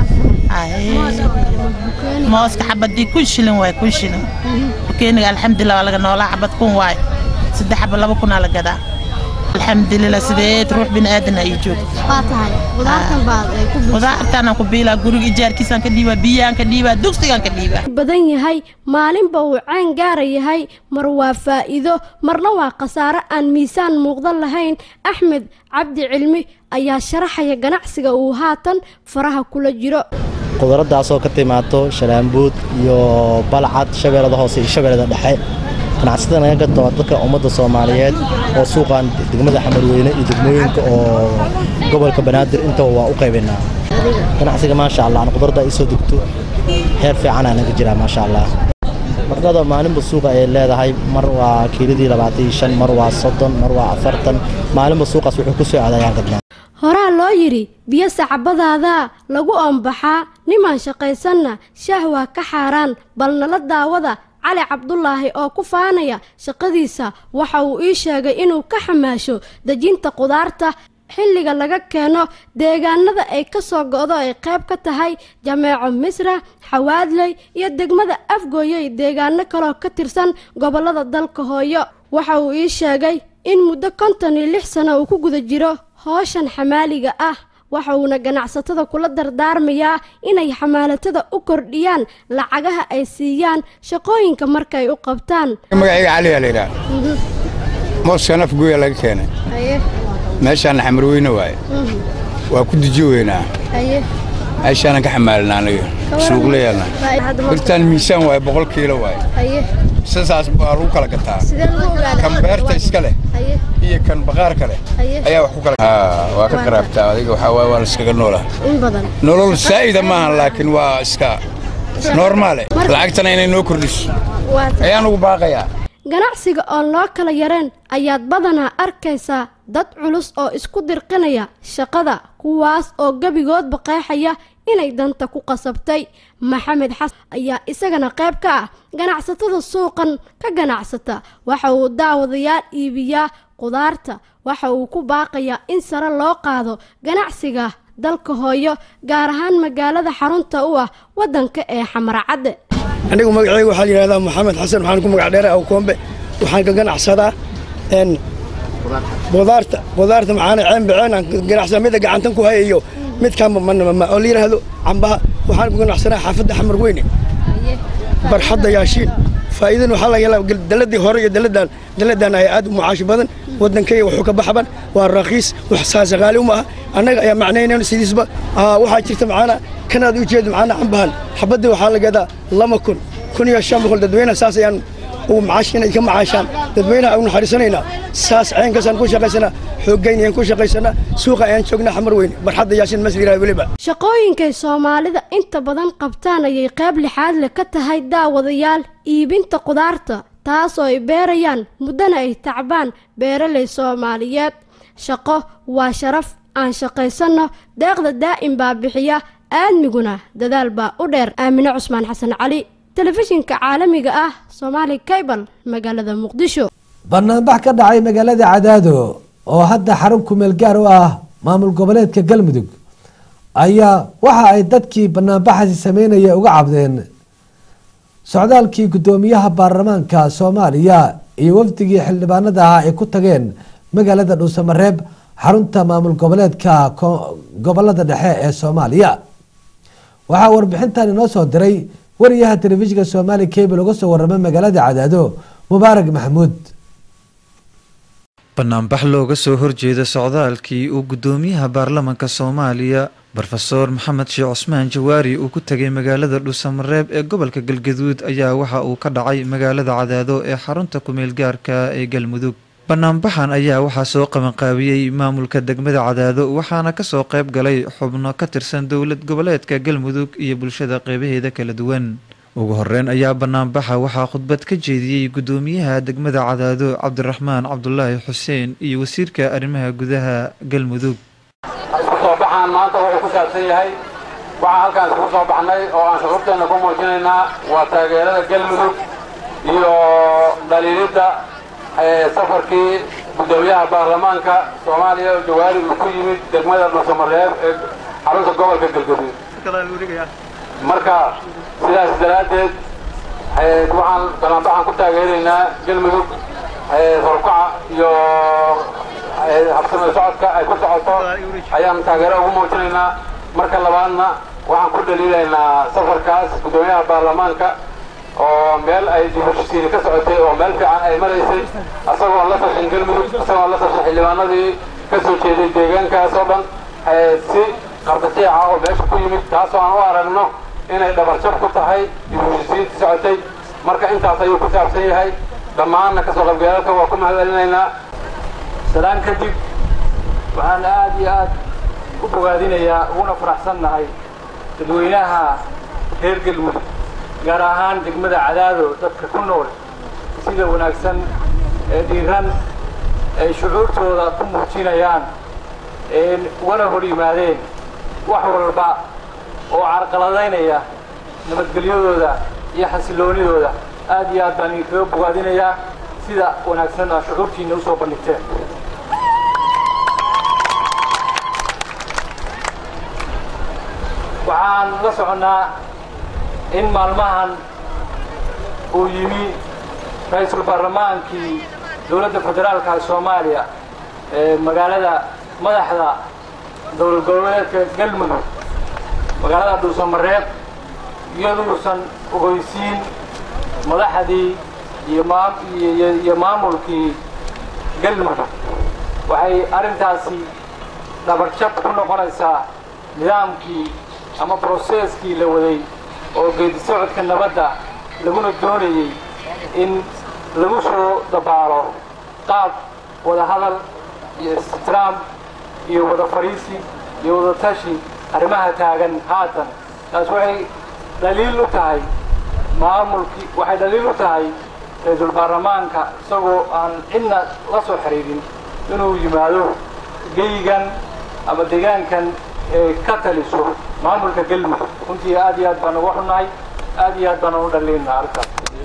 موسك حبة دي كل شيء واي كل شيء وكيني الحمد لله ولا جنا ولا حبة تكون واي سد حبة لا بكون على جدا الحمد لله سديت روح بين آدنا يجوك qudaartaan ku biilaa guriga ijaarkiisaan ka dhiibaa biyaan ka dhiibaa dugsigaan ka dhiibaa badan yahay maalinba uu caan gaara yahay mar waa faa'iido marna waa khasaare aan miisaan muuqdan lahayn axmed cabdi cilmi ayaa sharaxaya ganacsiga uu haatan faraha kula jiro qudaradaasoo ka timaado shalaambuud iyo balcad shabeellada hoose iyo shabeellada dhexe ganacsatada naga gato dadka ummadda soomaaliyeed oo suuqan degmada xamarweyne iyo degmooyinka oo gobolka banaadir intaba waa u qaybaynaa ganacsiga maasha allah aan qudarada ay soo degto heer fiicanaa naga jiraa maasha allah marnada maalinba suuqa ay leedahay mar waa kiiladii labaatan iyo shan mar waa soddon mar waa afartan maalinba suuqaas wuxuu ku soo aadayaan gadnaa horaa loo yidhi biyo sacbadaadaa lagu oombaxaa nimaan shaqaysanna shaah waa ka xaaraan bal nala daawada cali cabdulaahi oo ku faanaya shaqadiisa waxa uu ii sheegay inuu ka xamaasho dejinta qudaarta xilliga laga keeno deegaanada ay ka soo go'do ay qayb ka tahay jameeco misra xawaadley iyo degmada afgooyey deegaano kaloo ka tirsan gobollada dalka hooyo waxa uu ii sheegay in muddo konton iyo lix sano uu ku guda jiro hooshan xamaaliga ah waxa uuna ganacsatada kula dardaarmayaa inay xamaalatada u kordhiyaan lacagaha ay siiyaan shaqooyinka markay u qabtaan magacayga caliyaa la yidhaha mooskan afgooya laga keenay meeshaana xamarweyne waaye waa ku deji weynaa meeshaanan ka xamaalinaa aniga suuqlayaalna birtaan miisaan waaye boqol kiilo waaye sidaas baa lagu kala gataa kan beerta iska leh iyo kan baqaarka leh ayaa wax ku kala waa ka qaraabtaa adiga waxaa waaye waa la iskaga noolaa nolol saa'ida maaha laakiin waa iska normaale lacagtana inay noo kordhiso ayaan ugu baaqayaa ganacsiga oon loo kala yareen ayaad badanaa arkaysaa dad culus oo isku dirqinaya shaqada kuwaas oo gebigoodba qeexaya inay danta ku qasabtay maxamed xasan ayaa isagana qayb ka ah ganacsatada suuqan ka ganacsata waxa uu daawadayaal iibiyaa qudaarta waxa uu ku baaqayaa in sare loo qaado ganacsiga dalka hooyo gaar ahaan magaalada xarunta u ah waddanka ee xamarcadde anigu magacayga waxaa la yidhahdaa maxamed xasan waxaan ku magac dheeray awkoombe waxaan ka ganacsadaa n qudaarta qudaarta maxaana ceen baceen aan ganacsadaa mida gacantan ku haya iyo midkaan manama oo la yidhaahdo cambaha waxaan ku ganacsanaa xaafadda xamar weyne barxadda yaashiin faa'iidana waxaa laga helaa daladii hore iyo daladan daladan ay aad u mucaashi badan waddankayga wuxuu ka baxban waa raqiis wax saasaqaali uma aha annaga ayaa macnaynayno sidiisba waxaa jirta macaana kanaad u jeedo macaana cambahan xabaddii waxaa la gadaa lama kun kun iyo shan boqol dadweynaha saas ayaan ugu macaash inay ka macaashaan dadweynaha ugu naxariisanaynaa saas ceenkaasaan ku shaqaysanaa xooggayn ayaan ku shaqaysanaa suuqa ayaan joognaa xamar weyne barxadda yaashin masliraa weliba shaqooyinkay soomaalida inta badan qabtaan ayay qayb lixaad leh ka tahay daawadayaal iibinta qudaarta taasoo ay beerayaan muddana ay tacbaan beeraley soomaaliyeed shaqo waa sharaf aan shaqaysanno deeqda daa'im baa bixiya aadmiguna dadaal baa u dheer aamine cusmaan xasan cali telefishinka caalamiga ah soomaali kaybal magaalada muqdisho banaanbax ka dhacay magaalada cadaado oo hadda xarun kumeel gaar u ah maamul goboleedka galmudug ayaa waxa ay dadkii banaanbaxasi sameynaya uga cabdeen socdaalkii guddoomiyaha baarlamaanka soomaaliya iyo wafdigii xildhibaanada ah ay ku tageen magaalada dhuusamareeb xarunta maamul goboleedka gobolada dhexe ee soomaaliya waxaa warbixintan inoo soo diray wariyaha telefishinka soomaali cable uga soo warramay magaalada cadaado mubaarak maxamuud banaanbax looga soo horjeeda socdaalkii uu guddoomiyaha baarlamanka soomaaliya brofeor maxamed sheekh cusmaan jawaari uu ku tegay magaalada dhuusamareeb ee gobolka galgaduud ayaa waxa uu ka dhacay magaalada cadaado ee xarunta kumeel gaarka ee galmudug banaanbaxan ayaa waxaa soo qabanqaabiyey maamulka degmada cadaado waxaana kasoo qayb galay xubno ka tirsan dowlad goboleedka galmudug iyo bulshada qeybaheeda kala duwan ugu horeyn ayaa banaanbaxa waxaa khudbad ka jeediyey guddoomiyaha degmada cadaado cabdiraxmaan cabdulaahi xuseen iyo wasiirka arrimaha gudaha galmudug isku soo baxaan maanta wuxuu ku saabsan yahay waxaan halkaan iskugu soo baxnay oo aan shucuurteenna ku muujinaynaa waa taageerada galmudug iyo dhaliilidda safarkii guddoomiyaha baarlamaanka soomaaliya oo jawaari uu ku yimid degmada dhuusamareeb ee xarunta gobolka galgaduud marka sidaas daraaddeed waxaan banaanbaxaan ku taageeraynaa galmudug horkaca iyo habsame socodka ay ku socoto ayaan taageero ugu muujinaynaa marka labaadna waxaan ku dhaliilaynaa safarkaas guddoomiyaha baarlamaanka oo meel ay dibheshisiini ka socotay oo meel fiican ay maraysay asagoon la sashin galmudug asagoon la sashin xildhibaanadii ka soo jeeday deegaankaas oo dhan si qardajeeca oo meesha ku yimid taasoo aan u aragno inay dhabarjab ku tahay dibheshisiintii socotay marka intaas ayuu ku saabsan yahay dhammaanna kasoo qaybgalalka waa ku mahadcelinaynaa salaan kadib waxaan aad iyo aad u bogaadinayaa uguna faraxsannahay dadweynaha reer galmudug gaar ahaan degmada cadaado dadka ku nool sida wanaagsan ee dhiiran ay shucuurtooda ku muujinayaan ee ugana hor yimaadeen wax walba oo carqaladaynaya nabadgelyadooda iyo xasilloonidooda aad iyo aad baan idinkaga bogaadinayaa sida wanaagsan aa shucuurtiinna usoo bandhigteen waxaan la soconnaa in maalmahan uu yimi ra-iisul baarlamaankii dowladda federaalka soomaaliya ee magaalada madaxda dowlad goboleedka galmudug magaalada dhuusamareeb iyaduusan ogeysiin madaxdii iyo maamulkii galmudug waxay arrintaasi dhabarjab ku noqonaysaa nidaamkii ama broseskii la waday oo geedi socodka nabadda laguna doonayey in lagu soo dabaalo qaab wada hadal iyo istiraam iyo wada fadhiisi iyo wada tashi arrimaha taagan haatan taas waxay dhaliil u tahay maamulkii waxay dhaliil u tahay ra-iisul baarlamaanka isagoo aan cidna la soo xidhiidhin inuu yimaado geygan ama deegaankan ee ka taliso maamulka galmudug runtii aad iyo aad baan uga xunnahay aad iyo aad baan ugu dhaliilnaa arrintaas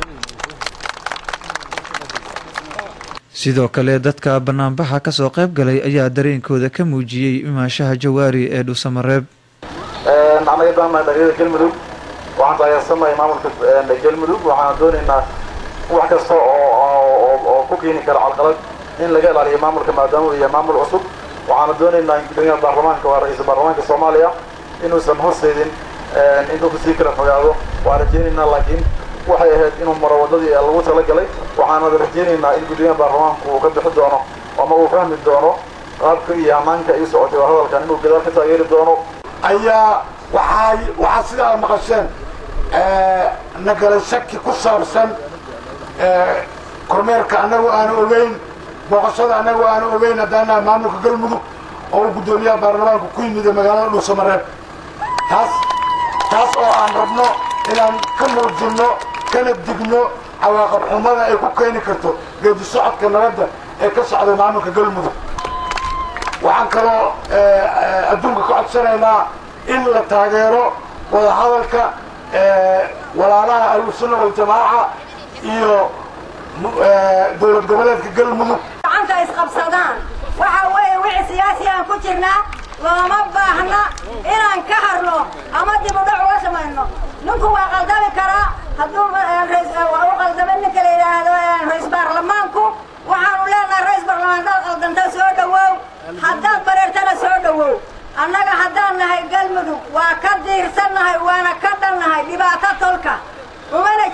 sidoo kale dadka banaanbaxa kasoo qayb galay ayaa dareenkooda ka muujiyey imaanshaha jawaari ee dhuusamareeb anaga baannahay dhalinyada galmudug waxaan taageersannahay maamulka galmudug waxaan doonaynaa wax kasta oo oo ku keeni kara calqalad in laga ilaaliyo maamulka maadaama uu yahay maamul cusub waxaana doonaynaa in guddoomiyaha baarlamaanka waa ra-iisul baarlamaanka soomaaliya inuusan horseedin in dadku sii kala fogaado waan rajaynaynaa laakiin waxay ahayd inuu maro waddadii lagu talagalay waxaana rajaynaynaa in guddoomiyaha baarlamaanku uu ka bixi doono ama uu fahmi doono qaabka iyo ammaanka ay socotay waa hadalkan inuu gadaal ka taageeri doono ayaa waxay waxaa sidaa maqasheen nagala shaki ku saabsan kormeerka annagu aanu ogeyn booqashada annagu aanu ogeyn haddaanaha maamulka galmudug oo uu guddoomiyaha baarlamaanku ku yimid magaalada dhuusamareeb taas taas oo aan rabno inaan ka muujinno kana digno cawaaqab xumada ay ku keeni karto geedi socodka nabadda ee ka socday maamulka galmudug waxaan kaloo adduunka ka codsanaynaa in la taageero wadahadalka walaalaha ahlusunna waljamaaca iyo dowlad goboleedka galmudug gacanta isqabsadaan waxa weeye wixii siyaasi aan ku jirnaa looma baahna inaan ka harno ama dib u dhac uga samayno ninku waa qaldami karaa hadduu u qaldamo ninka la yidhaahdo ra-iis baarlamaanku waxaanu leenahay ra-iis baarlamaan haddaad qaldanta soo dhowow haddaad bareertana soo dhowow annaga haddaan nahay galmudug waa ka diirsannahay waana ka dhannahay dhibaato tolka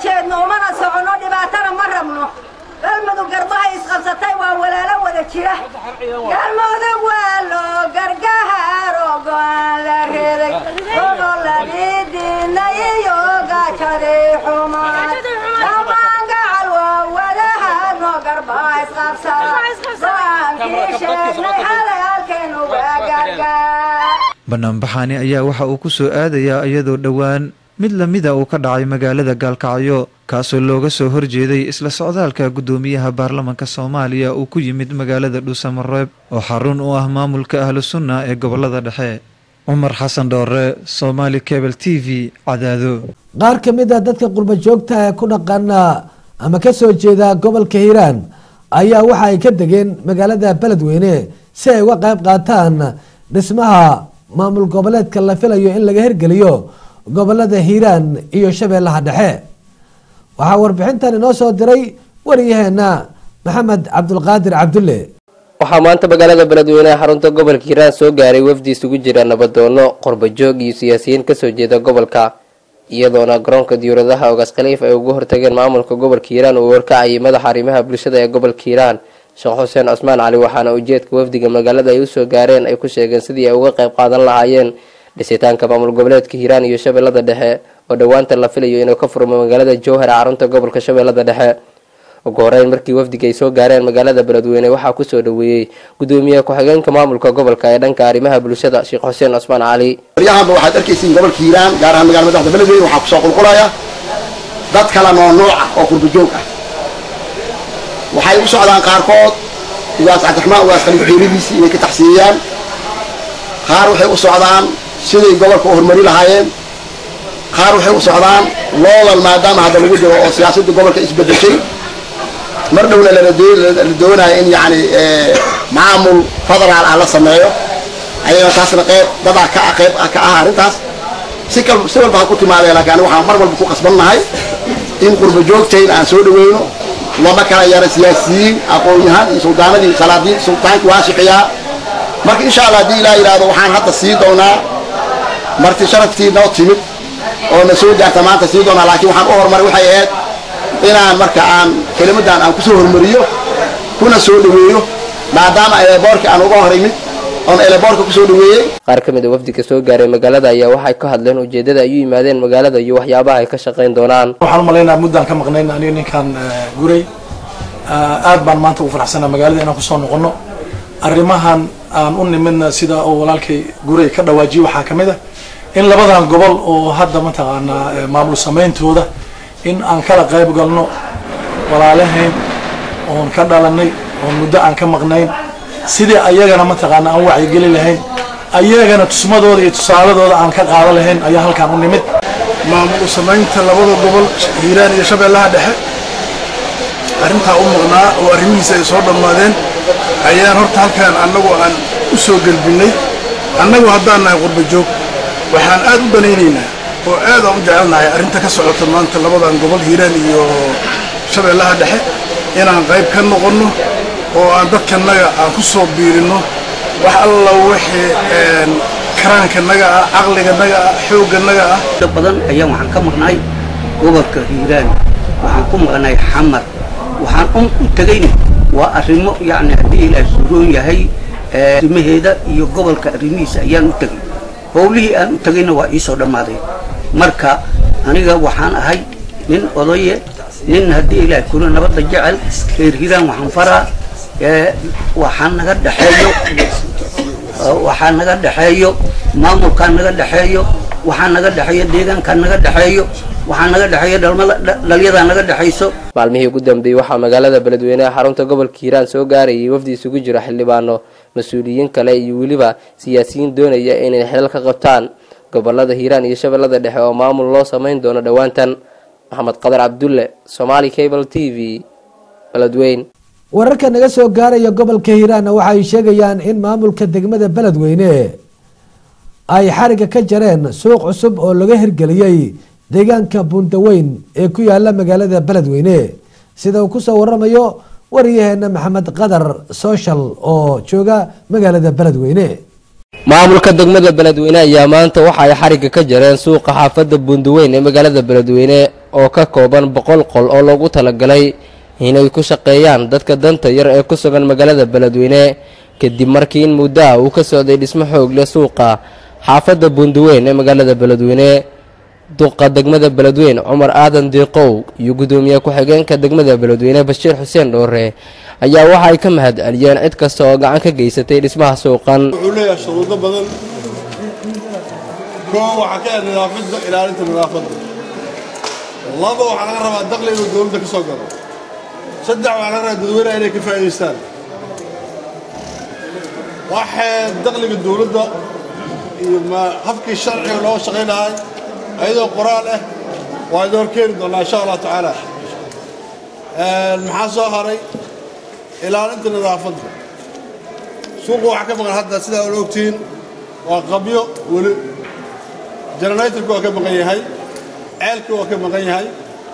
jeedno umana soconno dhibaatana ma rabno galmudug garbaha isqabsatay waa walaalo wada jira galmudug waa loo gargahaaro go'aan la reeday goboladii diidnay iyo gaajadii xumaan dhammaan gacal waa wadahadno garbaha isqabsada go'aankii sheegnay xalay halkeenu waa gargaar banaanbaxani ayaa waxa uu ku soo aadayaa iyadoo dhowaan mid lamida uu ka dhacay magaalada gaalkacyo kaasoo looga soo horjeeday isla socdaalka guddoomiyaha baarlamanka soomaaliya uu ku yimid magaalada dhuusamareeb oo xarun u ah maamulka ahlu sunna ee gobolada dhexe cumar xasan dhoore somaali cable t v cadaado qaar ka mid a dadka qurba joogta ee ku dhaqana ama ka soo jeeda gobolka hiiraan ayaa waxa ay ka degeen magaalada beledweyne si ay uga qayb qaataan dhismaha maamul goboleedka la filayo in laga hirgeliyo gobolada hiiraan iyo shabeellaha dhexe waxaa warbixintan inoo soo diray wariyaheena maxamed cabdulqaadir cabdulle waxaa maanta magaalada beledweyneha xarunta gobolka hiiraan soo gaaray wafdi isugu jira nabadoono qorbajoog iyo siyaasiyiin kasoo jeeda gobolka iyadoona garoonka diyuuradaha ogaas khaliif ay uga hortageen maamulka gobolka hiiraan uu warkacayay madaxa arrimaha bulshada ee gobolka hiiraan sheekh xuseen cusmaan cali waxaana ujeedka wafdiga magaalada ay usoo gaareen ay ku sheegeen sidii ay uga qayb qaadan lahaayeen dhisitaanka maamul goboleedka hiiraan iyo shabeellada dhexe oo dhowaanta la filayo inuu ka furmo magaalada jowhar ee xarunta gobolka shabeellada dhexe ugu horeyn markii wafdiga ay soo gaareen magaalada beledweyne waxaa kusoo dhaweeyey gudoomiyaha ku-xigeenka maamulka gobolka ee dhanka arrimaha bulshada sheekh xuseen cusmaan cali baryahanba waxaad arkaysiin gobolka hiiraan gaar ahaan magala madaxda beledweyne waxaa kusoo qulqulaya dad kala noonuuc ah oo qurbajoog ah waxay u socdaan qaarkood ugaas cabdiraxmaan ugaas khaliif xiiridiisii inay ka taxsiiyaan qaar waxay u socdaan siday gobolka u horumari lahaayeen qaar waxay u socdaan loodal maadaama hadda lagu jiro oo siyaasadda gobolka isbedeshay mar dhowna lala doonayo in yani maamul federaal ah la sameeyo ayagana taasna qeyb dadaa ka qeyb ka ah arrintaas si kal si walba ha ku timaadee laakiin aniga waxaan mar walba ku qasbannahay in qurba joogtayn aan soo dhaweyno lama kala yara siyaasiyiin aqoon-yahaan iyo suldaanadii salaadiin sultaankii waa shixiyaa marka insha allah haddii ilaa yidhaahdo waxaan hadda sii doonaa marti sharaftii noo timid oo na soo gaarta maanta sii doonaa laakiin waxaan u horumaray waxay ahayd inaan marka aan kelimadan aan kusoo hormariyo kuna soo dhaweeyo maadaama eleboorka aan uga hor imid oon eleboorka kusoo dhaweeyey qaar ka mid a wafdiga soo gaaray magaalada ayaa waxay ka hadleen ujeedada ay u yimaadeen magaalada iyo waxyaabaha ay ka shaqayn doonaan waxaan u malaynaa muddaan ka maqnayn aniga ninkan guray aad baan maanta ugu faraxsanaa magaalada inaan kusoo noqono arrimahan aan u nimidna sida oo walaalkay guray ka dhawaajiye waxaa ka mid a in labadan gobol oo hadda mataqaanaa maamul sameyntooda in aan kala qayb galno walaalahayn oon ka dhalanay oon muddo aan ka maqnayn sidii ayagana mataqaana aan wacyigeli lahayn ayagana tusmadooda iyo tusaaladooda aan ka qaada lahayn ayaa halkaan u nimid maamul samaynta labada gobol hiiraan iyo shabeellaha dhexe arrintaa u maqnaa oo arrimihiisa ay soo dhammaadeen ayaan horta halkaan annagu aan u soo gelbinnay annagu haddaan nahay qurba joog waxaan aad u danaynaynaa oo aad aan u jecelnahay arrinta ka socota maanta labadan gobol hiiraan iyo shabeellaha dhexe inaan qayb ka noqonno oo aan dadkanaga aan ku soo biirinno wax alla wixii karaankanaga ah caqliganaga ah xoogganaga ah dad badan ayaan waxaan ka maqnay gobolka hiiraan waxaan ku maqnay xamar waxaan un u tegayna waa arrimo yacni haddii ilaahay suuroon yahay arrimaheeda iyo gobolka arrimihiisa ayaan u tegay howlihii aan u tegayna waa iisoo dhammaaday marka aniga waxaan ahay nin odaye nin haddii ilaahay kuna nabadda jecel reer hiiraan waxaan faraa waxaa naga dhexeeyo waxaa naga dhexeeyo maamulkaa naga dhexeeyo waxaa naga dhexeeyo deegaankaa naga dhexeeyo waxaa naga dhexeeyo dhalmada dhalyadaa naga dhexayso maalmihii ugu dambeeyey waxaa magaalada beledweyneha xarunta gobolka hiiraan soo gaarayay wafdi isugu jira xildhibaano mas-uuliyiin kale iyo weliba siyaasiyiin doonaya inay xilal ka qabtaan gobolada hiiraan iyo shabeellada dhexe oo maamul loo samayn doono dhowaantan maxamed qadar cabdulle somaali cable t v beledweyn wararka naga soo gaaraya gobolka hiiraanna waxa ay sheegayaan in maamulka degmada beledweyne ay xariga ka jareen suuq cusub oo laga hirgeliyey deegaanka buundaweyn ee ku yaala magaalada beledweyne sida uu kusoo waramayo wariyaheena maxamed qadar social oo jooga magaalada beledweyne maamulka degmada beledweyne ayaa maanta waxa ay xariga ka jareen suuqa xaafadda buundaweyn ee magaalada beledweyne oo ka kooban boqol qol oo loogu talagalay inay ku shaqeeyaan dadka danta yar ee ku sugan magaalada beledweyne kadib markii in muddaha uu ka socday dhismo xoog leh suuqa xaafadda buundaweyn ee magaalada beledweyne duqa degmada beledweyne cumar aadan diiqow iyo guddoomiye ku-xigeenka degmada beledweyne bashiir xuseen dhoore ayaa waxa ay ka mahad celiyeen cid kasta oo gacan ka geysatay dhismaha suuqan wuxuu leeyahay shuruudo badan koo waxaa ka ah nadaafadda ilaalinta nadaafadda laba waxaa laga rabaa daqli inuu dowladda ka soo galo saddex waxaa laga rabaa dadweynaha inay ka faa'idaystaan waxay daqliga dowladda iyo ma habkii sharciga loo shaqayn lahay ayadoo qoraal ah waa idin horkeeni doonaa insha allah tacaala maxaa soo haray ilaalinta nadaafadda suuqa waxaa ka maqan hadda sidaa ula ogtihiin waa qabyo weli generatorka waa ka maqan yahay ceelka waa ka maqan yahay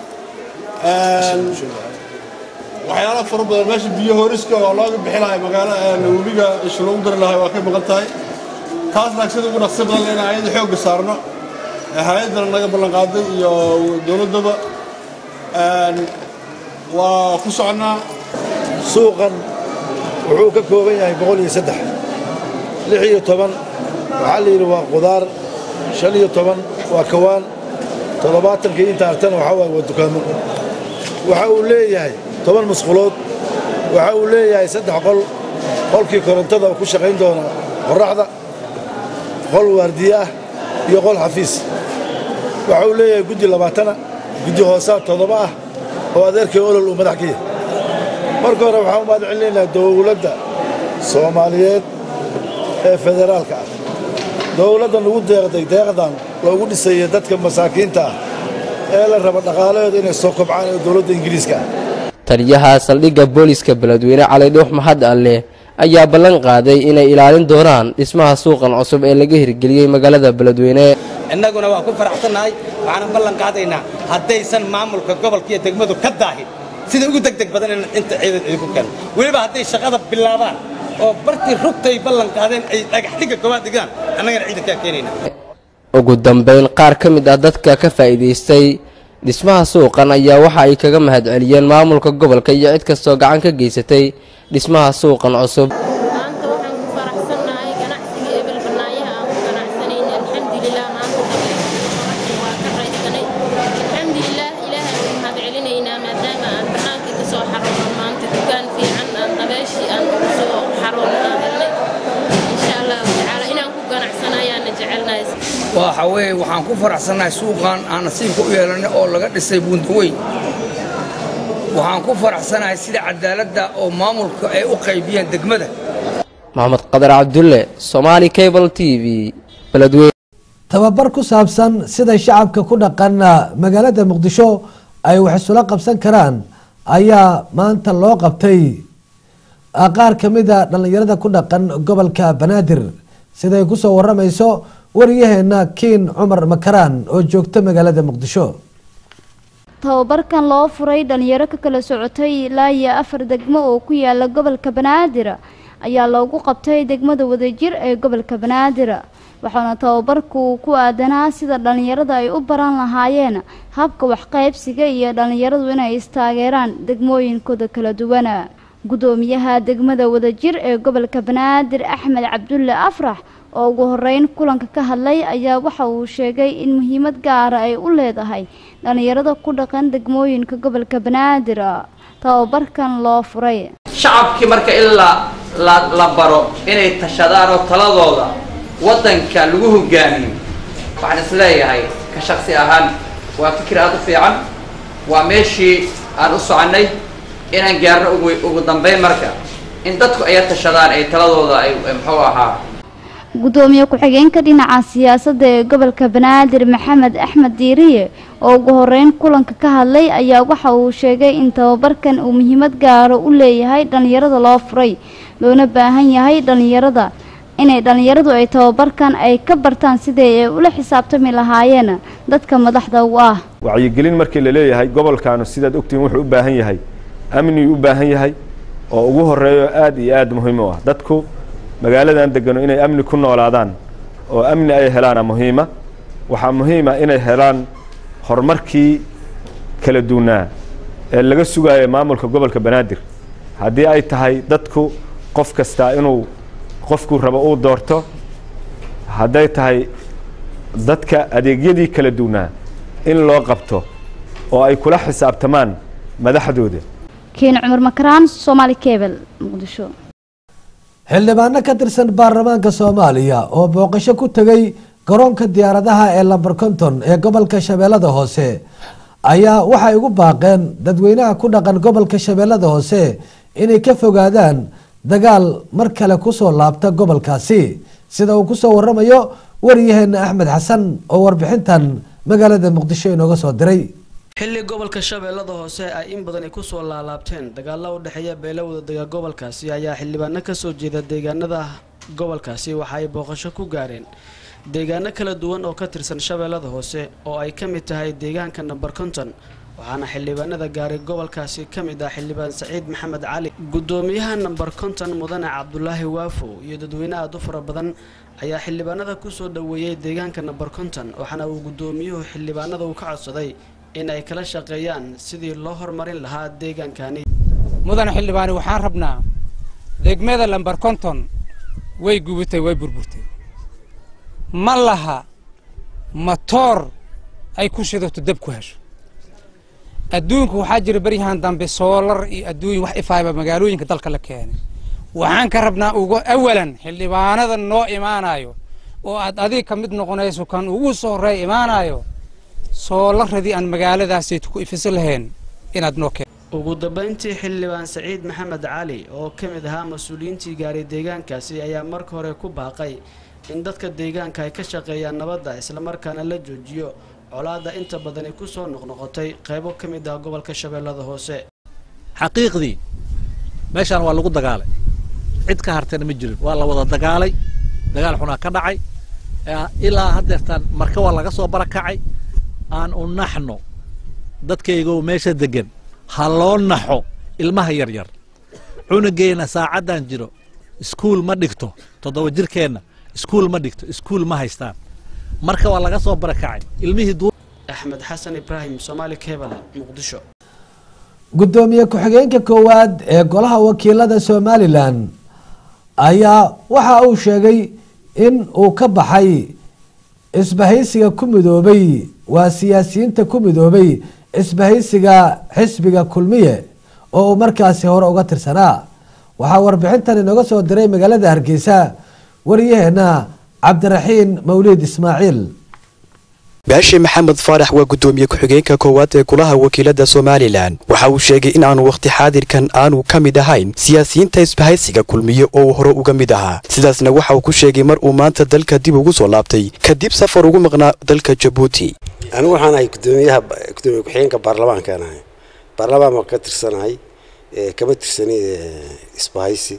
waxyaalo fara badan meesha biyo horiska oo looga bixi lahay magaalo webiga isha loogu dari lahay waa ka maqan tahay taas naag sida ugu dhaqsi badan inaan ayada xoogga saarno hay-addana naga ballan qaaday iyo dowladdaba waa ku soconnaa suuqan wuxuu ka kooban yahay boqol iyo saddex lix iyo toban waxaa la yidhi waa qudaar shan iyo toban waa kawaan toddobaatankii inta artana waxaa waaye waa dukaamo waxa uu leeyahay toban musqulood waxa uu leeyahay saddex qol qolkii korontada ku shaqayn doona qorraxda qol waardiye ah iyo qol xafiis waxa uu leeyahay guddi labaatana guddi hoosaa toddoba ah oo adeerkii olol uu madax ka yahay marka hore waxaan u mahad celinaynaa dowladda soomaaliyeed ee federaalka ah dowladda nagu deeqday deeqdan loogu dhisaya dadka masaakiinta ah ee la raba dhaqaalahooda inay soo kobcaan ee dowladda ingiriiska ah taliyaha saldhigga booliska beledweyne cali dhuux maxad alle ayaa ballan qaaday inay ilaalin doonaan dhismaha suuqan cusub ee laga hirgeliyey magaalada beledweyne innaguna waa ku faraxsannahay waxaanan ballan qaadaynaa haddaysan maamulka gobolka iyo degmadu ka daahin sida ugu degdeg badan in inta ciidan idinku keeno weliba hadday shaqada bilaabaan oo bartii rugtay ballan qaadeen ay dhagax dhigga koowaad dhigaan annagana ciidankaa keenayna ugu dambayn qaar ka mid ah dadka ka faa'iidaystay dhismaha suuqan ayaa waxa ay kaga mahad celiyeen maamulka gobolka iyo cid kastoo gacan ka geysatay dhismaha suuqan cusub waxa weeye waxaan ku faraxsannahay suuqan aan nasiibka u yeelanay oo laga dhisay buundaweyn waxaan ku faraxsanahay sida cadaaladda oo maamulka ay u qaybiyeen degmada maxamed qadar cabdulle somaali cable t v beledweyne tababar ku saabsan sida shacabka ku dhaqan magaalada muqdisho ay wax isula qabsan karaan ayaa maanta loo qabtay qaar ka mid a dhallinyarada ku dhaqan gobolka banaadir siday kusoo waramayso wariyaheena kiin cumar makaraan oo joogta magaalada muqdisho tababarkan loo furay dhalinyaro ka kala socotay ilaa iyo afar degmo oo ku yaala gobolka banaadir ayaa loogu qabtay degmada wadajir ee gobolka banaadir waxaana tababarku ku aadanaa sida dhalinyarada ay u baran lahaayeen habka waxqaybsiga iyo dhalinyaradu inay istaageeraan degmooyinkooda kala duwan gudoomiyaha degmada wadajir ee gobolka banaadir axmed cabdulle afrax oo ugu horeyn kulanka ka hadlay ayaa waxa uu sheegay in muhiimad gaara ay u leedahay dhalinyarada ku dhaqan degmooyinka gobolka banaadir tababarkan loo furay shacabkii marka ilaa la la baro inay tashadaan oo taladooda waddanka lagu hogaamiyo waxaan isleeyahay ka shaksi ahaan waa fikir aada u fiican waa meeshii aan u soconnay inaan gaarno ugu ugu dambeyn marka in dadku ay tashadaan ay taladooda ay muxuu ahaa gudoomiye ku-xigeenka dhinaca siyaasadda ee gobolka banaadir maxamed axmed diiriye oo ugu horeyn kulanka ka hadlay ayaa waxa uu sheegay in tababarkan uu muhiimad gaaro u leeyahay dhalinyarada loo furay loona baahan yahay dhalinyarada inay dhalinyaradu ay tababarkan ay ka bartaan sidii ay ula xisaabtami lahaayeen dadka madaxda u ah wacyigelin markii la leeyahay gobolkaanu sidaad ogtihiin wuxuu u baahan yahay amniyuu u baahan yahay oo ugu horeeyo aada iyo aada muhiim u ah dadku magaaladan degano inay amni ku noolaadaan oo amni ay helaana muhiima waxaa muhiima inay helaan horumarkii kala duwanaa ee laga sugayo maamulka gobolka banaadir haddii ay tahay dadku qof kastaa inuu qofkuu rabo uu doorto hadday tahay dadka adeegyadii kala duwanaa in loo qabto oo ay kula xisaabtamaan madaxdooda kiin cumar makaraan soomaali kebel muqdisho xildhibaano ka tirsan baarlamaanka soomaaliya oo booqasho ku tegay garoonka diyaaradaha ee lamber konton ee gobolka shabeellada hoose ayaa waxay ugu baaqeen dadweynaha ku dhaqan gobolka shabeellada hoose inay ka fogaadaan dagaal mar kale kusoo laabta gobolkaasi sida uu kusoo waramayo waryaheena axmed xasan oo warbixintan magaalada muqdisho inooga soo diray xilli gobolka shabeellada hoose ay in badan ay kusoo laalaabteen dagaalo u dhexeeya beelowda dega gobolkaasi ayaa xildhibaano kasoo jeeda deegaanada gobolkaasi waxa ay booqasho ku gaareen deegaano kala duwan oo ka tirsan shabeellada hoose oo ay ka mid tahay deegaanka namber konton waxaana xildhibaanada gaaray gobolkaasi ka mid ah xildhibaan saciid maxamed cali gudoomiyaha namber konton mudane cabdulaahi waafo iyo dadweyne aada u fara badan ayaa xildhibaanada kusoo dhoweeyey deegaanka namber konton waxaana uu gudoomiyuhu xildhibaanada uu ka codsaday in ay kala shaqeeyaan sidii loo horumarin lahaa deegaankani mudane xildhibaani waxaan rabnaa degmada lamber konton way gubatay way burburtay ma laha matoor ay ku shidato dab ku hesho adduunku waxaa jira beryahan dambe soolar iyo adduunya wax ifaayba magaalooyinka dalka la keenay waxaan ka rabnaa uga awalan xildhibaanada noo imaanayo oo aad adiga ka mid noqonayso kan ugu soo horeeya imaanayo soolaradii aan magaaladaasayt ku ifiso lahayn inaad noo keen ugu dambayntii xildhibaan saciid maxamed cali oo ka mid ahaa mas-uuliyiintii gaaray deegaankaasi ayaa marka hore ku baaqay in dadka deegaanka ay ka shaqeeyaan nabadda islamarkaana la joojiyo colaadda inta badani ku soo noqnoqotay qaybo ka mid ah gobolka shabeellada hoose xaqiiqdii meeshaan waa lagu dagaalay cid ka hartayna ma jirin waa la wada dagaalay dagaal xunaa ka dhacay ilaa haddeertaan marka waa laga soo barakacay aan u naxno dadkaygoo meesha degan ha loo naxo ilmaha yaryar cunugeenna saacaddan jiro iskuul ma dhigto toddoba jirkeenna iskuul ma dhigto iskuul ma haystaan marka waa laga soo barakacay ilmihii axmed xasan ibraahim soomaali kebal muqdisho gudoomiye ku-xigeenka koowaad ee golaha wakiilada somalilan ayaa waxa uu sheegay in uu ka baxay isbahaysiga ku midoobay waa siyaasiyiinta ku midoobay isbahaysiga xisbiga kulmiye oo uu markaasi hore uga tirsanaa waxaa warbixintan inooga soo diray magaalada hargeysa wariyaheena cabdiraxiin mawliid ismaaciil baashi maxamed faarax waa gudoomiye ku-xigeenka koowaad ee golaha wakiilada somalilan waxa uu sheegay in aanu wakhti xaadirkan aanu ka mid ahayn siyaasiyiinta isbahaysiga kulmiye oo uu hore uga mid ahaa sidaasna waxa uu ku sheegay mar uu maanta dalka dib ugu soo laabtay kadib safar ugu maqnaa dalka jabuuti anigu waxaan ahay gudoomiyaha gudoomiye ku-xigeenka baarlamaankaan ahay baarlamaan baan ka tirsanahay kama tirsani isbahaysi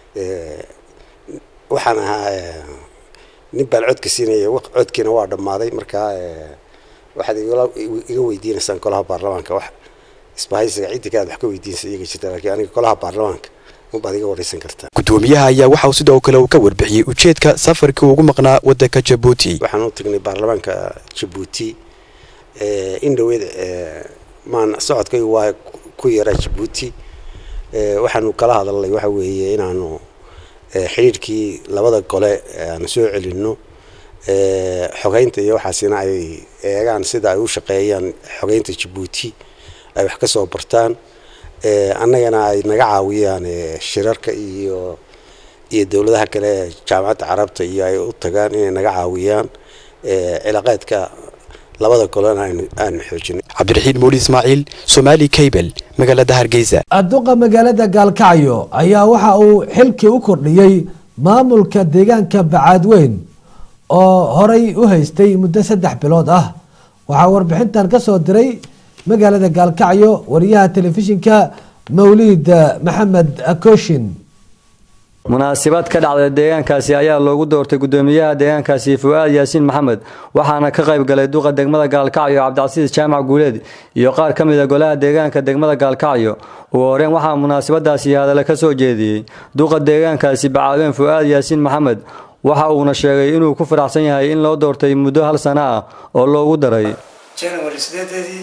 waxaan ahaa nin baan codka siinaya codkiina waa dhammaaday markaa waxaad iga weydiinaysaan golaha baarlamaanka wax isbahaysiga ciddi kaaad wax ka weydiinaysa iyaga jirta laakiin aniga golaha baarlamaanka unbaad iga waraysan kartaa gudoomiyaha ayaa waxa uu sidoo kale uu ka warbixiyey ujeedka safarkii ugu maqnaa wadanka jabuuti waxaan u tagnay baarlamaanka jabuuti in dhaweed maan socodkay waa ku yaraa jabuuti waxaanu kala hadalnay waxa weeye inaanu xidhiirkii labada gole aanu soo celinno xogeynta iyo waxaasina ay eegaan sida ay u shaqeeyaan xogeynta jabuuti ay wax ka soo bartaan annagana ay naga caawiyaan shirarka iyo iyo dowladaha kale ee jaamacadda carabta iyo ay u tagaan inay naga caawiyaan cilaaqeedka labada golena aanu xoojinay cabdiraxiin muuli ismaaciil somaali cable magaalada hargeysa adduqa magaalada gaalkacyo ayaa waxa uu xilkii u kordhiyey maamulka deegaanka bacaadweyn oo horay u haystay muddo saddex bilood ah waxaa warbixintan ka soo diray magaalada gaalkacyo wariyaha telefishinka mawliid maxamed akoshin munaasabad ka dhacday deegaankaasi ayaa loogu doortay gudoomiyaha deegaankaasi fu'aad yaasiin maxamed waxaana ka qayb galay duqa degmada gaalkacyo cabdicasiis jaamac guuleed iyo qaar ka mid a golaha deegaanka degmada gaalkacyo ugu horeen waxaa munaasabadaasi hadale ka soo jeediyey duqa deegaankaasi bacaadween fu'aad yaasiin maxamed waxa uuna sheegay inuu ku faraxsan yahay in loo doortay muddo hal sano ah oo loogu daray january sideedeedii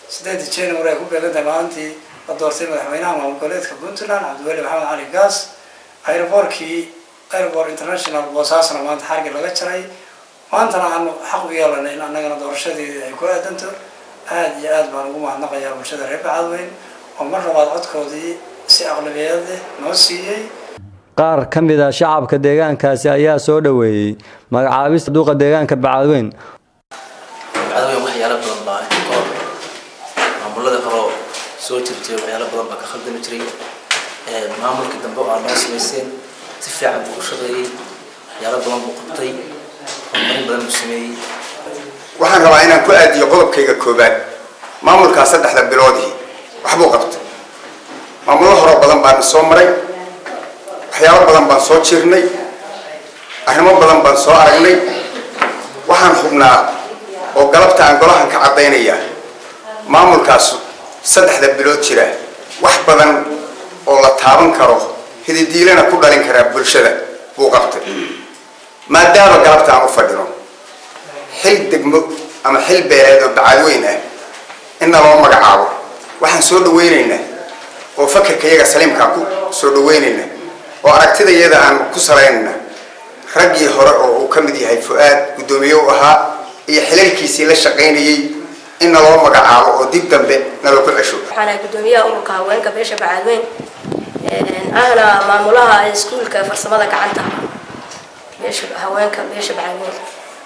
sideedii january ay ku beegantahay maalintii la doortay madaxweynaha maamul goboleedka puntland cabdiweli maxamed cali gaas aeroboortkii airport international boosaasna maanta xargi laga jaray maantana aanu xaq u yeelanay in annagana doorashadeedii ay ku aadanto aada iyo aad baan ugu mahadnaqayaa bulshada reer bacadweyn oo mar labaad codkoodii si aqlabiyad leh noo siiyey qaar ka mid a shacabka deegaankaasi ayaa soo dhoweeyey magacaabista duuqa deegaanka bacadweyn bacadweyn waxyaalo badan baa kahor maamulada horeo soo jirtay waxyaalo badan baa ka khaldami jiray maamulkii dambe oo aad noo samayseen si fiican buu u shaqeeyey waxyaalo badan buu qabtay horumarin badan buu sameeyey waxaan rabaa inaan ku aadiyo qodobkayga koobaad maamulkaa saddexda biloodii waxbuu qabtay maamulo horoo badan baan soo maray waxyaalo badan baan soo jirnay arrimo badan baan soo aragnay waxaan hubnaa oo galabta aan golahan ka caddaynayaa maamulkaas saddexda bilood jira wax badan oo la taaban karo hididiilana ku dhalin karaa bulshada buu qabtay maadaama galabta aan u fadhino xil degmo ama xil beeleed oo bacadweyn ah inna loo magacaabo waxaan soo dhawaynaynaa oo fakarka iyaga saliimkaa ku soo dhawaynaynaa oo aragtida iyada aan ku salaynayna raggii hore oo uu ka mid yahay fu-aad guddoomiye u ahaa iyo xilalkiisii la shaqaynayey in naloo magacaabo oo dib dambe naloo ku cesho waxaan ahay guddoomiyaha ururka haweenka beesha bacadweyn ahna maamulaha iskuulka farsamada gacanta beesha haweenka beesha bacadweyn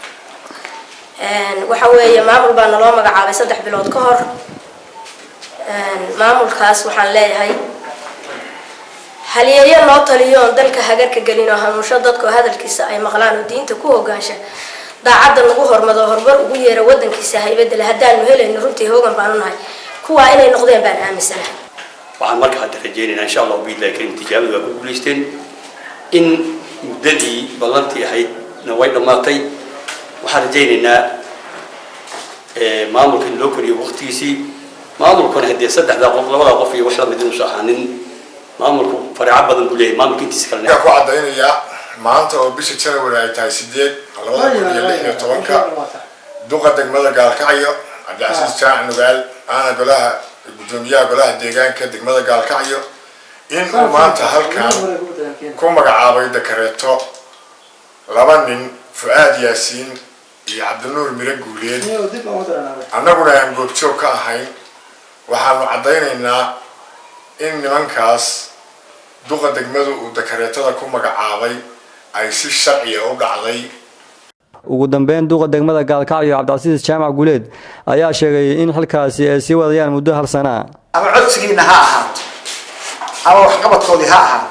waxa weeye maamul baa naloo magacaabay saddex bilood ka hor maamulkaas waxaan leeyahay halyeeyo noo taliyo oon dalka hagarka gelin oo hanuunsho dadkao hadalkiisa ay maqlaan oo diinta ku hogaansha daacadda nagu hormado horumar ugu yeera wadankiisa haybadale haddaanu helayno runtii hoogan baanu nahay kuwaa inay noqdeen baan aaminsanahay waxaan marka hadda rajaynaynaa insha allah biidlahi karim tijaabadu waa ku guulaysteen in muddadii ballantii ahaydna way dhammaatay waxaan rajaynaynaa maamulka in loo koriyo waqtigiisii maamulkuna haddee saddexdaa qof labadaa qof iyo wax lamid inuusa ahaanin maamulku fareeco badan buu leeyahay maamulka intiisa kalena ku caddaynayaa maanta oo bisha january ay tahay sideed labada kun iyo lix iyo tobanka duqa degmada gaalkacyo cabdicasiis jaac nugaal aana golaha guddoomiyaha golaha deegaanka degmada gaalkacyo in uu maanta halkan ku magacaabay dakareeto laba nin fu-aad yaasiin iyo cabdinuur miro guuleed annaguna aan goobjoog ka ahayn waxaanu caddaynaynaa in nimankaas duqa degmadu uu dakareetada ku magacaabay ay si sharciya u dhacday ugu dambeyn duuqa degmada gaalkacyo cabdicasiis jaamac guuleed ayaa sheegay in xilkaasi ay sii wadayaan muddo hal sanaa ama codsigiina ha ahaato ama waxqabadkoodii ha ahaato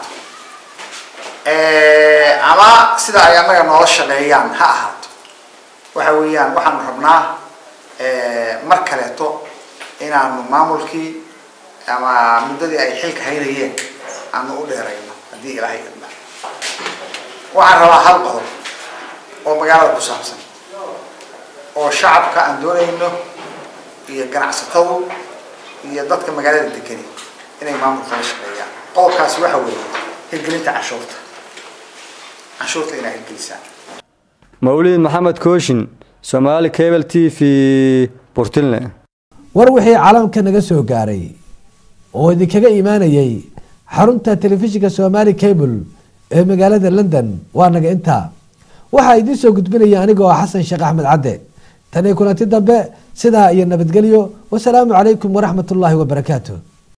ama sida ay annaga noola shaqeeyaan ha ahaato waxa weeyaan waxaanu rabnaa mar kaleeto inaanu maamulkii ama muddadii ay xilka haynayeen aanu u dheerayno haddii ilaahay idna waxaan rabaa hal qodob oo magaalada ku saabsan oo shacabka aan doonayno iyo ganacsatadu iyo dadka magaalada degani inay maamulka la shaqeeyaan qodobkaasi waxa weeye hirgelinta canshuurta canshuurta inay hirgelisaan mawlid maxamed kooshin soomaali cable t v burtilne war wixii caalamka naga soo gaaray oo idinkaga imaanayay xarunta telefishinka somaali cable ee magaalada london waa naga intaa waxaa idiin soo gudbinaya anigoo xasan sheekh axmed cadde tani kulanti dambe sidaa iyo nabadgelyo wasalaamu calaykum waraxmat ullaahi wabarakaatu